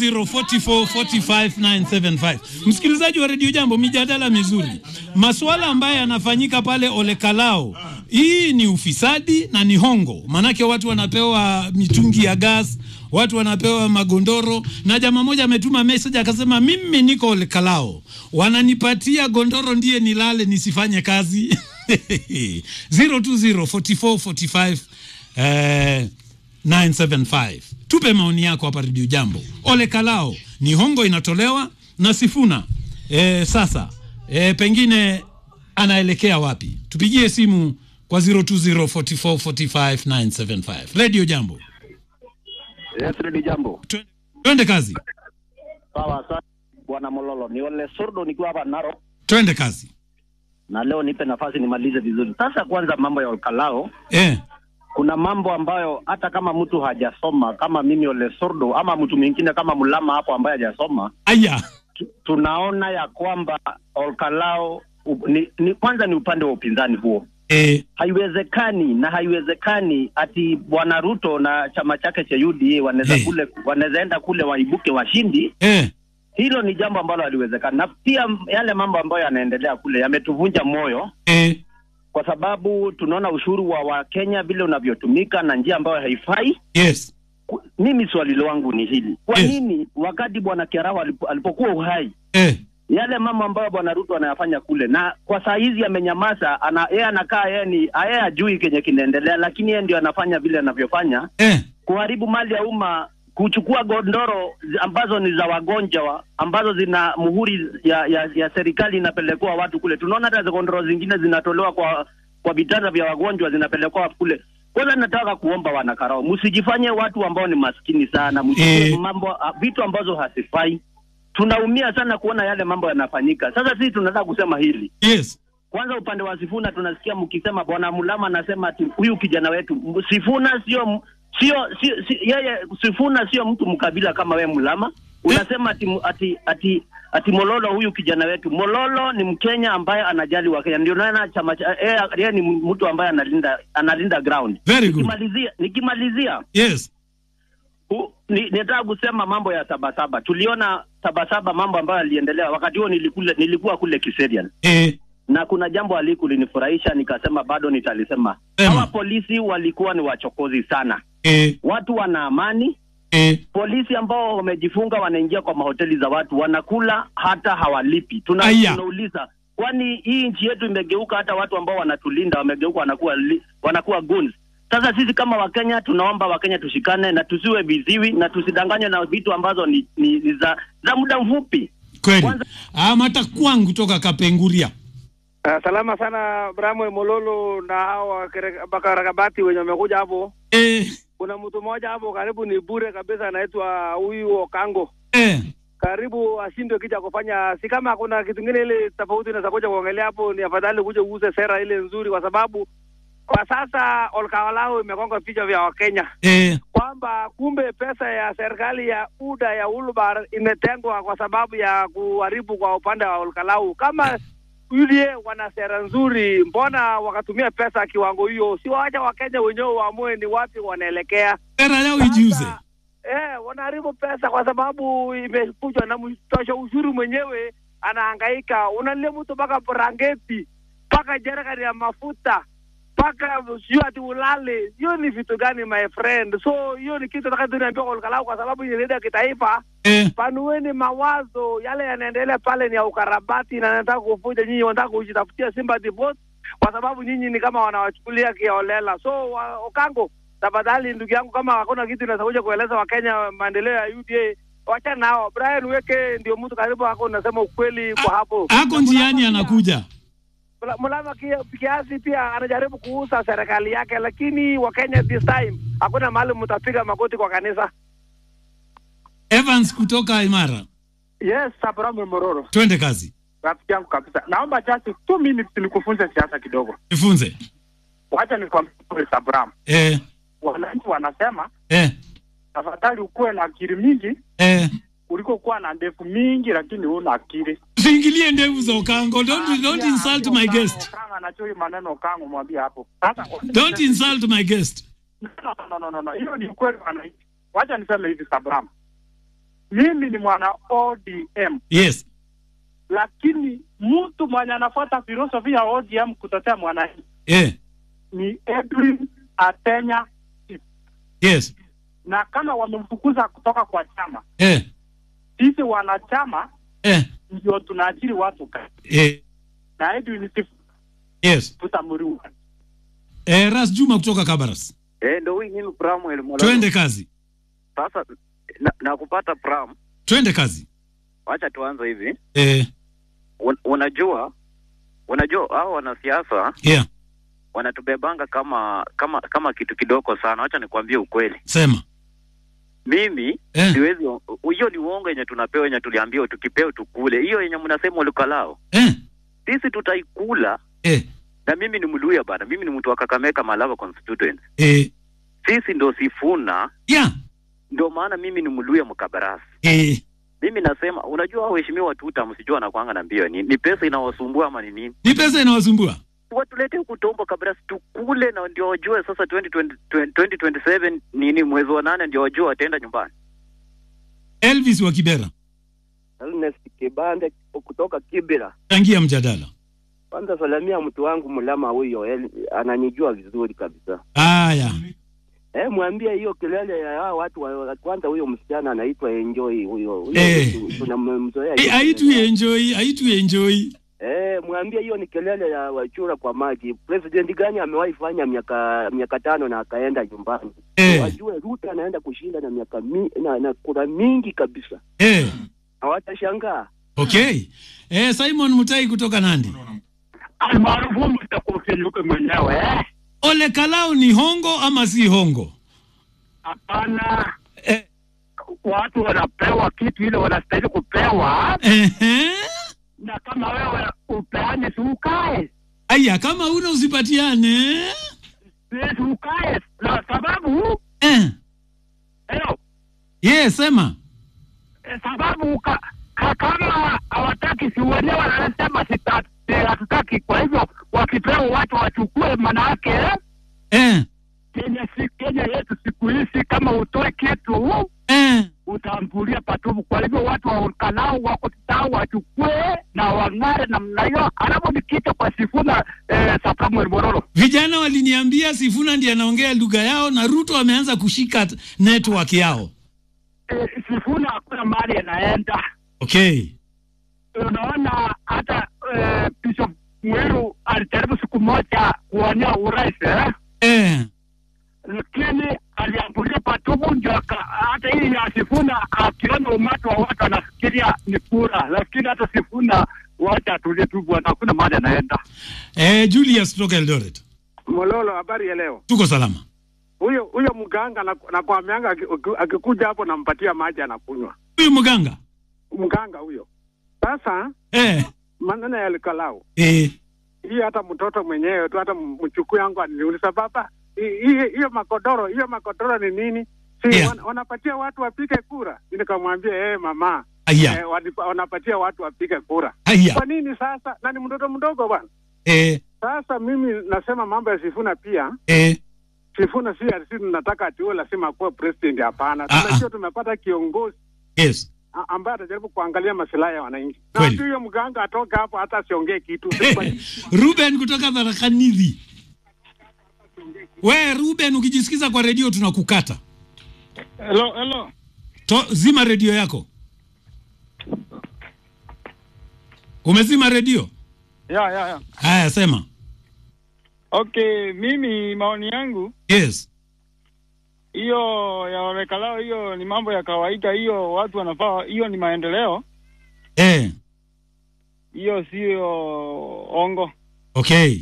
0204445975 msikilizaji wa redio jambo mijadala mizuri masuala ambayo yanafanyika pale olekalao hii ni ufisadi na ni hongo maanake watu wanapewa mitungi ya gas watu wanapewa magondoro na jamaa moja ametuma message akasema mimi niko olekalao wananipatia gondoro ndiye nilale nisifanye kazi 0204445 eh, 975 tupe maoni yako hapa redio jambo ole kalao ni hongo inatolewa na sifuna e, sasa e, pengine anaelekea wapi tupigie simu kwa 0204445975 redio jambo Yes, Redi jambo. Twe- twende kazi Sawa sana bwana Mololo, ni Ole Sordo nikiwa hapa Narok, twende kazi na leo nipe nafasi nimalize vizuri. Sasa kwanza, mambo ya Olkalao, e, kuna mambo ambayo hata kama mtu hajasoma kama mimi Ole Sordo ama mtu mwingine kama Mulama hapo ambaye hajasoma, aya tu- tunaona ya kwamba Olkalao u- ni, ni kwanza ni upande wa upinzani huo e, haiwezekani na haiwezekani ati bwana Ruto na chama chake cha UDA wanaweza Hey. kule wanaweza enda kule waibuke washindi e, hilo ni jambo ambalo haliwezekani, na pia m- yale mambo ambayo yanaendelea kule yametuvunja moyo, e, kwa sababu tunaona ushuru wa Wakenya vile unavyotumika na njia ambayo haifai. yes Ku- Mimi swali langu ni hili, kwa Yes. nini wakati bwana Kiarao alipo, alipokuwa uhai e, yale mambo ambayo bwana Ruto anayafanya kule, na kwa saa hizi amenyamaza, ana yeye anakaa yeye ni yeye ajui kenye kinaendelea, lakini yeye ndio anafanya vile anavyofanya, e, kuharibu mali ya umma, kuchukua gondoro zi- ambazo ni za wagonjwa ambazo zina muhuri ya, ya, ya serikali inapelekwa watu kule. Tunaona hata gondoro zingine zinatolewa kwa kwa vitanda vya wagonjwa zinapelekwa kule. Kwanza nataka kuomba wanakarao, msijifanye watu ambao ni maskini sana, msichukue Eh. mambo ah, vitu ambazo hasifai. Tunaumia sana kuona yale mambo yanafanyika. Sasa sisi tunataka kusema hili yes kwanza upande wa Sifuna tunasikia mkisema bwana Mulama anasema ati huyu kijana wetu M- Sifuna sio m- sio sio si, yeye Sifuna sio mtu mkabila kama we Mulama unasema ati ati ati ati Mololo huyu kijana wetu Mololo ni Mkenya ambaye anajali wa Kenya ndio naona chama cha yeye yeye ni mtu ambaye analinda analinda ground Very good. nikimalizia nikimalizia yes U- ni- Nitaka kusema mambo ya Sabasaba. Tuliona Sabasaba mambo ambayo yaliendelea wakati huo, nilikule, nilikuwa kule Kiserian e, na kuna jambo alikulinifurahisha nikasema bado nitalisema. Sema. Hawa polisi walikuwa ni wachokozi sana, e, watu wana amani. e, Polisi ambao wamejifunga wanaingia kwa mahoteli za watu, wanakula hata hawalipi. Tuna, Aya. tunauliza kwani hii nchi yetu imegeuka, hata watu ambao wanatulinda wamegeuka, wanakuwa li, wanakuwa goons. Sasa sisi kama Wakenya tunaomba Wakenya tushikane na tusiwe viziwi na tusidanganywe na vitu ambazo ni, ni, ni za, za muda mfupi. kweli Kwanza- amata kwangu kutoka kapenguria Uh, salama sana Bramwel Mololo na hawa kere- bakarakabati wenye wamekuja hapo. eh, Kuna mtu mmoja hapo karibu ni bure kabisa, anaitwa huyu Okango. eh, Karibu ashindwe kija kufanya, si kama kuna kitu kingine ile tofauti inaweza kuja kuongelea hapo, ni afadhali kuja uuse sera ile nzuri, kwa sababu kwa sasa olkawalao imegonga vichwa vya Wakenya eh, kwamba kumbe pesa ya serikali ya UDA ya Ulbar imetengwa kwa sababu ya kuharibu kwa upande wa Olkalau. Kama UDA wana sera nzuri, mbona wakatumia pesa kiwango hiyo? Si waacha Wakenya wenyewe waamue ni wapi wanaelekea. sera yao ijiuze. Sasa, Eh, wanaharibu pesa kwa sababu imekujwa na mtosha ushuru mwenyewe anahangaika. Unalia mtu mpaka brangeti mpaka jerikani ya mafuta mpaka sio ati ulale. Hiyo ni vitu gani my friend? So hiyo ni kitu nataka tunaambia kwa Olkalau kwa sababu ni ya kitaifa. Eh, Panueni mawazo, yale yanaendelea pale ni ya ukarabati na nataka kuvuja nyinyi, wanataka kujitafutia sympathy vote kwa sababu nyinyi ni kama wanawachukulia kiolela. So wa, Okango, tafadhali ndugu yangu, kama hakuna kitu inaweza kuja kueleza Wakenya maendeleo ya UDA, wacha nao. Brian Weke ndio mtu karibu hako, unasema ukweli kwa hapo. ako njiani anakuja. Mula- Mulama kia- kiasi pia anajaribu kuuza serikali yake, lakini Wakenya this time hakuna mahali mtapiga magoti kwa kanisa. Evans kutoka Imara, Yes, Abraham Mororo, twende kazi, rafiki yangu kabisa. Naomba just two minutes nikufunze siasa kidogo. nifunze. Wacha nikwambie kweli, Abraham, Eh, wananchi wanasema eh, tafadhali ukuwe na akili mingi eh. kuliko kuwa na ndevu mingi lakini huna akili. Usiingilie ndevu za Okango. Don't, don't insult my guest. Kanga anajui maneno kangu, mwambie hapo. Sasa Don't insult my guest. no, no, no, no, no. Hiyo ni ukweli wananchi. Wacha niseme hivi Abraham, mimi ni mwana ODM Yes. lakini mtu mwenye anafuata filosofi ya ODM kutetea mwananchi Eh, ni Edwin Atenya yes. na kama wamemfukuza kutoka kwa chama, Eh, sisi wanachama eh, ndio tunaajiri watu kazi, eh, na Edwin Sifuna yes. tutamriua. Eh, Ras Juma kutoka Kabaras. Eh, ndo huyu mimi Bramwell Mololo. Twende kazi. Sasa na, na kupata Bram, Twende kazi. wacha tuanze hivi. Eh, Un, unajua unajua hao wanasiasa yeah. wanatubebanga kama kama kama kitu kidogo sana. Wacha nikwambie ukweli, Sema. mimi Eh. siwezi. Hiyo ni uongo yenye tunapewa, yenye tuliambiwa tukipewa tukule. Hiyo yenye mnasema ulikalao, Eh, sisi tutaikula. eh, Na mimi ni Mluya bana, mimi ni mtu wa Kakamega Malava constituency. eh. Sisi ndo Sifuna, Yeah. ndio maana mimi ni Mluya Mkabarasi. Eh, Mimi nasema, unajua waheshimiwa tuta msijua nakwanga na mbio ni, ni pesa inawasumbua ama ni nini? ni pesa inawasumbua. Watuletee kutombo kabla tukule, na ndio wajue sasa 2020 2027 nini mwezi wa nane, ndio wajue wataenda nyumbani. Elvis wa Kibera. Ernest Kibande kutoka Kibira. Changia mjadala. Kwanza salamia mtu wangu Mlama huyo, El- ananijua vizuri kabisa. Haya. Eh, mwambie hiyo kelele ya hao watu wa, kwanza huyo msichana anaitwa Enjoy huyo. Huyo Eh. tu- tunamzoea. Eh, hiyo Aitu kelele. enjoy, aitu enjoy. Eh, mwambie hiyo ni kelele ya wachura kwa maji. President gani amewahi fanya miaka miaka tano na akaenda nyumbani? Eh, Wajue Ruto anaenda kushinda na miaka mi, na, na kura mingi kabisa. eh. Hawatashangaa. Okay. Eh, Simon Mutai kutoka Nandi. Almaarufu mtakufinyuke mwenyewe eh? Ole Kalao ni hongo ama si hongo? Hapana, Eh, watu wanapewa kitu ile wanastahili kupewa, ehe. na kama wewe upeane, si ukae Aya, kama una usipatiane. si ukae, na sababu Eh. hello, Yes, sema. eh, sababu ka, ka, kama hawataki si wenyewe wanasema sita- eh, hatutaki. Kwa hivyo wakipewa watu wachukue, manake eh, Eh. Kenya si Kenya yetu siku hizi, kama utoe kitu Eh. utambulia patupu. Kwa hivyo watu wa Kalau wako tao wachukue na wang'are namna hiyo, alafu nikita kwa Sifuna eh, Samuel Mororo Vijana waliniambia Sifuna ndiye anaongea lugha yao na Ruto ameanza kushika t- network yao. eh, Sifuna hakuna mahali anaenda. Okay. Unaona hata eh, Bishop Mwiru alijaribu siku moja kuwania urais eh? Eh. lakini aliambulia patupu, ndio aka- hata hii ya Sifuna akiona umati wa watu anafikiria ni kura, lakini hata Sifuna wacha atulie tu bwana, hakuna mahali anaenda. Eh, Julius kutoka Eldoret. Mololo, habari ya leo. Tuko salama. Huyo huyo mganga na- nakwamianga aki- aki- akikuja hapo nampatia maji anakunywa. Huyu mganga. Mganga huyo. Sasa Eh, maneno ya likalau eh, hii, hata mtoto mwenyewe tu, hata mchukuu yangu aliniuliza baba, hii- hii- hiyo makodoro hiyo makodoro ni nini? Si Yeah. wan, wanapatia watu wapige kura? Nikamwambia eh, mama aya, eh, wanipa- wanapatia watu wapige kura. aya, Kwa nini sasa? Na ni mtoto mdogo bwana. eh, Sasa mimi nasema mambo ya Sifuna pia eh, Sifuna si ati tunataka ati huyo lazima akuwe president. Hapana, Ah, tunajua tumepata kiongozi yes. a- ambaye atajaribu kuangalia masilahi ya wananchi, na Kweli. ati huyo mganga atoke hapo hata asiongee kitu. Ruben kutoka Tharakanithi. We Ruben, ukijisikiza kwa redio tunakukata. Hello, hello. To, zima redio yako. Umezima redio? Ya, ya, ya. Haya, sema. Okay, mimi maoni yangu Yes. hiyo ya wamekalao, hiyo ni mambo ya kawaida, hiyo watu wanafaa, hiyo ni maendeleo, Eh, hiyo sio ongo. okay.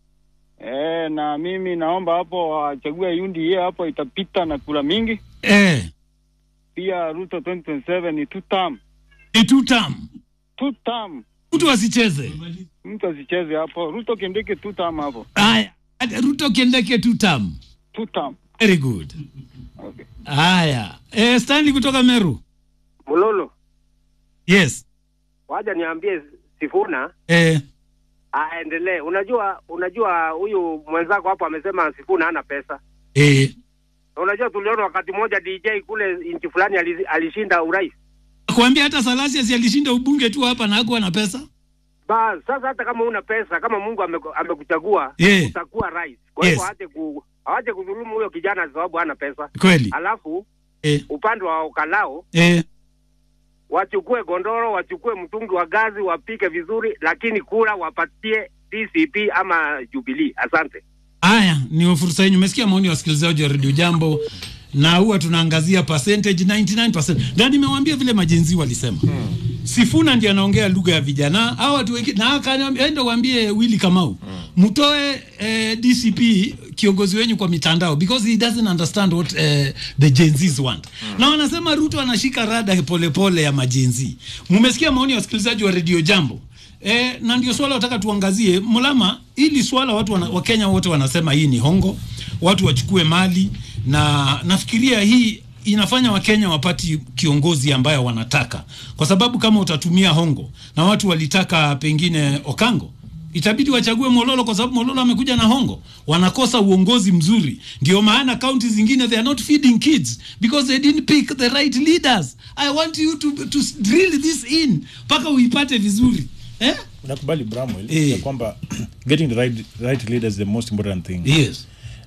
E, na mimi naomba hapo wachague UNDA hapo, itapita na kura mingi. Eh, Pia Ruto 2027 ni two term, ni two term. two term, Mtu asicheze. mtu asicheze hapo. Ruto Kindiki two term hapo, Haya, Ruto Kindeke two term. two term. Very good. Okay. Haya. Eh, Stanley kutoka Meru. Mulolo, Yes. waja niambie Sifuna Eh, aendelee. Unajua, unajua huyu mwenzako hapo amesema Sifuna hana pesa. eh. Na Unajua, tuliona wakati mmoja DJ kule nchi fulani ali- alishinda urais. Kuambia hata Salasius alishinda ubunge tu hapa na hakuwa na pesa. Bas, sasa hata kama una pesa, kama Mungu ameku- amekuchagua Yeah. utakuwa rais. Kwa hivyo Yes. aache ku aache kudhulumu huyo kijana sababu hana pesa. Kweli. Alafu Eh, upande wa ukalao eh. wachukue gondoro, wachukue mtungi wa gazi, wapike vizuri, lakini kura wapatie DCP ama Jubilee. Asante. Haya, ni fursa yenu. Umesikia maoni ya wasikilizaji wa redio Jambo, na huwa tunaangazia percentage 99%, na nimewaambia vile majenzi walisema Sifuna ndiye anaongea lugha ya vijana hao watu wengine, na akaniambia enda waambie Willy Kamau mtoe eh, DCP kiongozi wenyu kwa mitandao because he doesn't understand what eh, the Gen Zs want na wanasema Ruto anashika rada polepole pole ya majenzi. Mumesikia maoni ya wasikilizaji wa redio Jambo. E, na ndio swala wataka tuangazie Mulama, hili swala watu wana, Wakenya wote wanasema hii ni hongo, watu wachukue mali, na nafikiria hii inafanya Wakenya wapati kiongozi ambayo wanataka, kwa sababu kama utatumia hongo na watu walitaka pengine Okango itabidi wachague Mololo kwa sababu Mololo amekuja na hongo, wanakosa uongozi mzuri. Ndio maana kaunti zingine they are not feeding kids because they didn't pick the right leaders. I want you to, to drill this in mpaka uipate vizuri eh? Nakubali Bramwell Eh. ya kwamba getting the right, right leader is the most important thing Yes.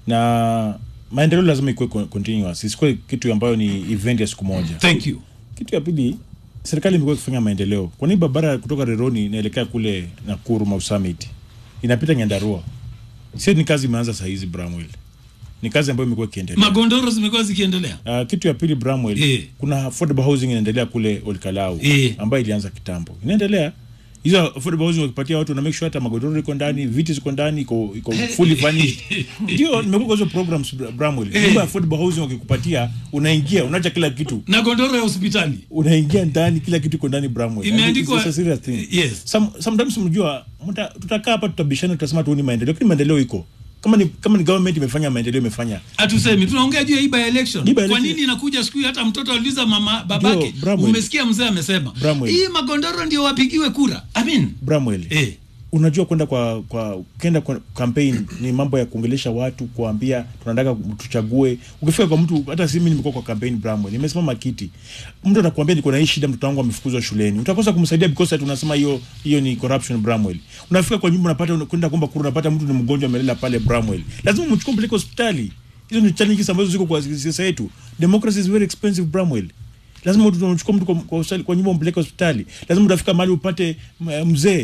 na maendeleo lazima ikuwe con- continuous, isikuwe kitu ambayo ni event ya siku moja. Thank you. Kitu ya pili, serikali imekuwa ikifanya maendeleo. Kwa nini barabara kutoka Reroni inaelekea kule Nakuru Mau Summit inapita Nyandarua? Sio ni kazi imeanza saa hizi Bramwell, ni kazi ambayo imekuwa ikiendelea. Magondoro zimekuwa zikiendelea. Uh, kitu ya pili Bramwell, Eh. kuna affordable housing inaendelea kule Olkalau Eh. ambayo ilianza kitambo, inaendelea hizo affordable housing wakipatia watu na make sure hata magodoro iko ndani, viti ziko ndani, iko iko fully furnished. Ndio nimekuwa kwa hizo programs Bra- Bramwell, nyumba ya affordable housing wakikupatia, unaingia unaacha kila kitu Na gondoro ya hospitali unaingia ndani, kila kitu iko ndani Bramwell. And Imeandikwa- it's a serious thing. Yes. Some, sometimes mjua mta- tutakaa hapa tutabishana, tutasema tuoni maendeleo, lakini maendeleo iko kama ni kama ni government imefanya maendeleo imefanya hatusemi, tunaongea juu ya hii by election. Hii by Kwa election- nini inakuja siku hii? Hata mtoto aliuliza mama babake, Ndio, Bramwell. umesikia mzee amesema Bramwell. hii magondoro ndio wapigiwe kura. I mean, Bramwell. eh, unajua kwenda kwa kwa kenda kwa campaign ni mambo ya kuongelesha watu kuambia tunataka tuchague ukifika kwa mtu hata si mimi nimekuwa kwa campaign Bramwell nimesimama kiti mtu anakuambia niko na hii shida mtoto wangu amefukuzwa shuleni utakosa kumsaidia because ati unasema hiyo hiyo ni corruption Bramwell unafika kwa nyumba unapata kwenda kuomba kura unapata mtu ni mgonjwa amelala pale Bramwell lazima mchukue mpeleke hospitali hizo ni challenges ambazo ziko kwa siasa yetu democracy is very expensive Bramwell lazima tunachukua mtu kwa, kwa, hospitali- kwa nyumba umpeleke hospitali lazima utafika mahali upate m- mzee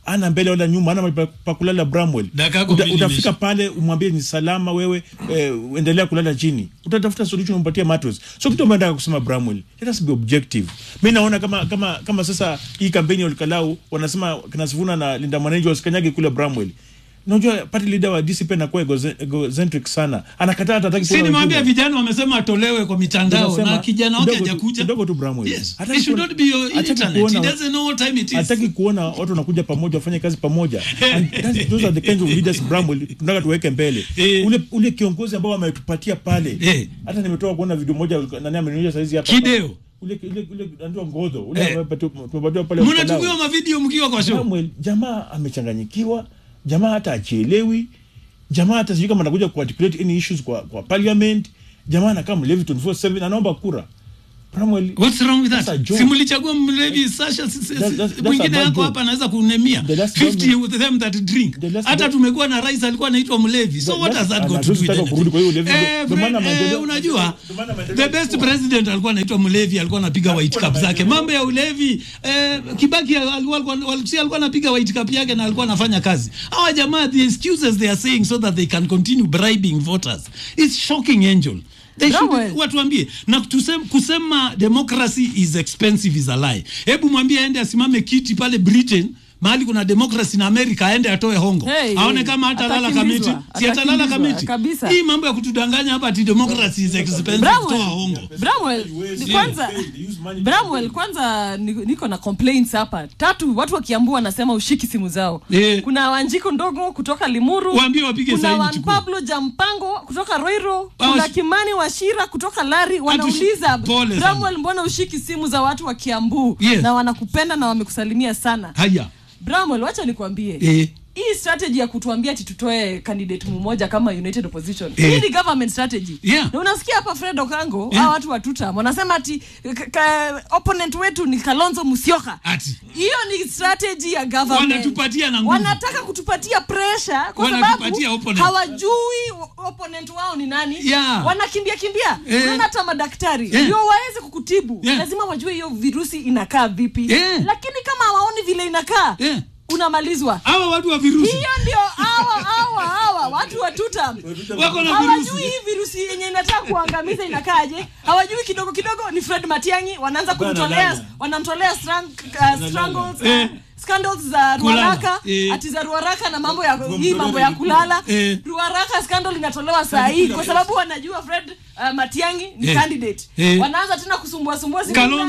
ana mbele wala nyuma ana mahali pa- pa kulala bramwell Dakika yako Uta, mbili utafika imeisha. pale umwambie ni salama wewe eh, endelea kulala chini utatafuta solution umpatie mattress so kitu ambayo nataka kusema bramwell let us be objective mi naona kama kama kama sasa hii kampeni ya olikalau wanasema kina Sifuna na linda mwananchi wasikanyage kule bramwell unajua party leader wa DCP anakuwa egoze- egocentric sana anakataa hata hataki si kuona nimwambia wengine. vijana wamesema atolewe kwa mitandao Tunasema, na kijana wake kidogo tu- hajakuja kidogo tu Bramwell. Yes. Hataki He should kuona- not be your hataki internet. He kuona- doesn't know what time it is. hataki kuona watu wanakuja pamoja wafanye kazi pamoja And that's- those are the kinds of leaders Bramwell tunataka tuweke mbele Eh. ule ule kiongozi ambao ametupatia pale Eh. hata nimetoka kuona video moja nani amenionyesha saizi hapa Kideo. ule ule ule ndio ngodho ule Eh. ambaye tumepatiwa- tumepatiwa pale mnatumiwa Ukalau. mavideo mkiwa kwa show Samuel, jamaa amechanganyikiwa jamaa hata achielewi jamaa hata sijui kama anakuja kuarticulate any issues kwa, kwa parliament jamaa anakaa mlevi 24/7 anaomba kura Samuel, What's wrong with That's a that? joke. Si mlichagua mlevi Sasha si- si- That- that's- that's a mwingine bad yako joke. hapa anaweza kunemia The last 50 government- with them that drink. The last Hata gov- tumekuwa na rais alikuwa anaitwa mlevi. So The what last- has that got to do hatuwezi with taka kurudi kwa hiyo anything? ulevi. Eh, Ndio maana Fred, maendeleo- eh, unajua ndio maana maendeleo the best yalikuwa. president alikuwa anaitwa mlevi, alikuwa anapiga white cup zake. Mambo ya ulevi eh, Kibaki alikuwa alikuwa si alikuwa anapiga white cup yake na alikuwa anafanya kazi. Hawa jamaa the excuses they are saying so that they can continue bribing voters. It's shocking angel. They should, Bramwell. watuambie na tusem, kusema democracy is expensive is a lie. Hebu mwambie aende asimame kiti pale Britain mahali kuna democracy na America aende atoe hongo Hey, aone hey, kama hata lala atakimbizwa, kamiti si atalala atakimbizwa, kamiti kabisa. hii mambo ya kutudanganya hapa ati democracy is expensive Bramwell. toa hongo Bramwell, Haiwezi. kwanza They use money to Bramwell, kwanza ni- niko na complaints hapa tatu. Watu wakiambua wanasema ushiki simu zao. Eh. Kuna Wanjiko ndogo kutoka Limuru, Waambie wapige kuna saini, Juan chukua. Pablo Jampango kutoka Roiro, Hawa kuna shi- Kimani Washira kutoka Lari. Wanauliza Pole sana. Bramwell, mbona ushiki simu za watu wa Kiambu Yes. na wanakupenda na wamekusalimia sana. haya Bramwell, wacha nikwambie eh. hii strategy ya kutuambia ati tutoe candidate mmoja kama united opposition Eh. hii ni government strategy Yeah. na unasikia hapa fred okango Yeah. yeah. watu wa tutam wanasema ati ka, ka, opponent wetu ni kalonzo musyoka ati hiyo ni strategy ya government Wanatupatia na nguvu. wanataka kutupatia pressure kwa sababu Wanatupatia opponent. hawajui o- opponent wao ni nani Yeah. wanakimbia kimbia Eh. unaona hata madaktari Yeah. ndio waweze kukutibu Yeah. lazima wajue hiyo virusi inakaa vipi Yeah. lakini kama hawaoni vile inakaa Yeah. unamalizwa hawa watu wa virusi hiyo ndio hawa hawa hawa watu wa tutam wako na hawajui virusi hii virusi yenye inataka kuangamiza inakaje hawajui kidogo kidogo ni fred matiangi wanaanza Bana kumtolea dada. wanamtolea strang, uh, strangles uh, Eh. scandals za Kulala. ruaraka Eh. ati za ruaraka na mambo ya hii mambo ya kulala Eh. ruaraka scandal inatolewa saa hii kwa sababu wanajua fred uh, matiangi ni Eh. candidate Eh. wanaanza tena kusumbua sumbua Kalonzo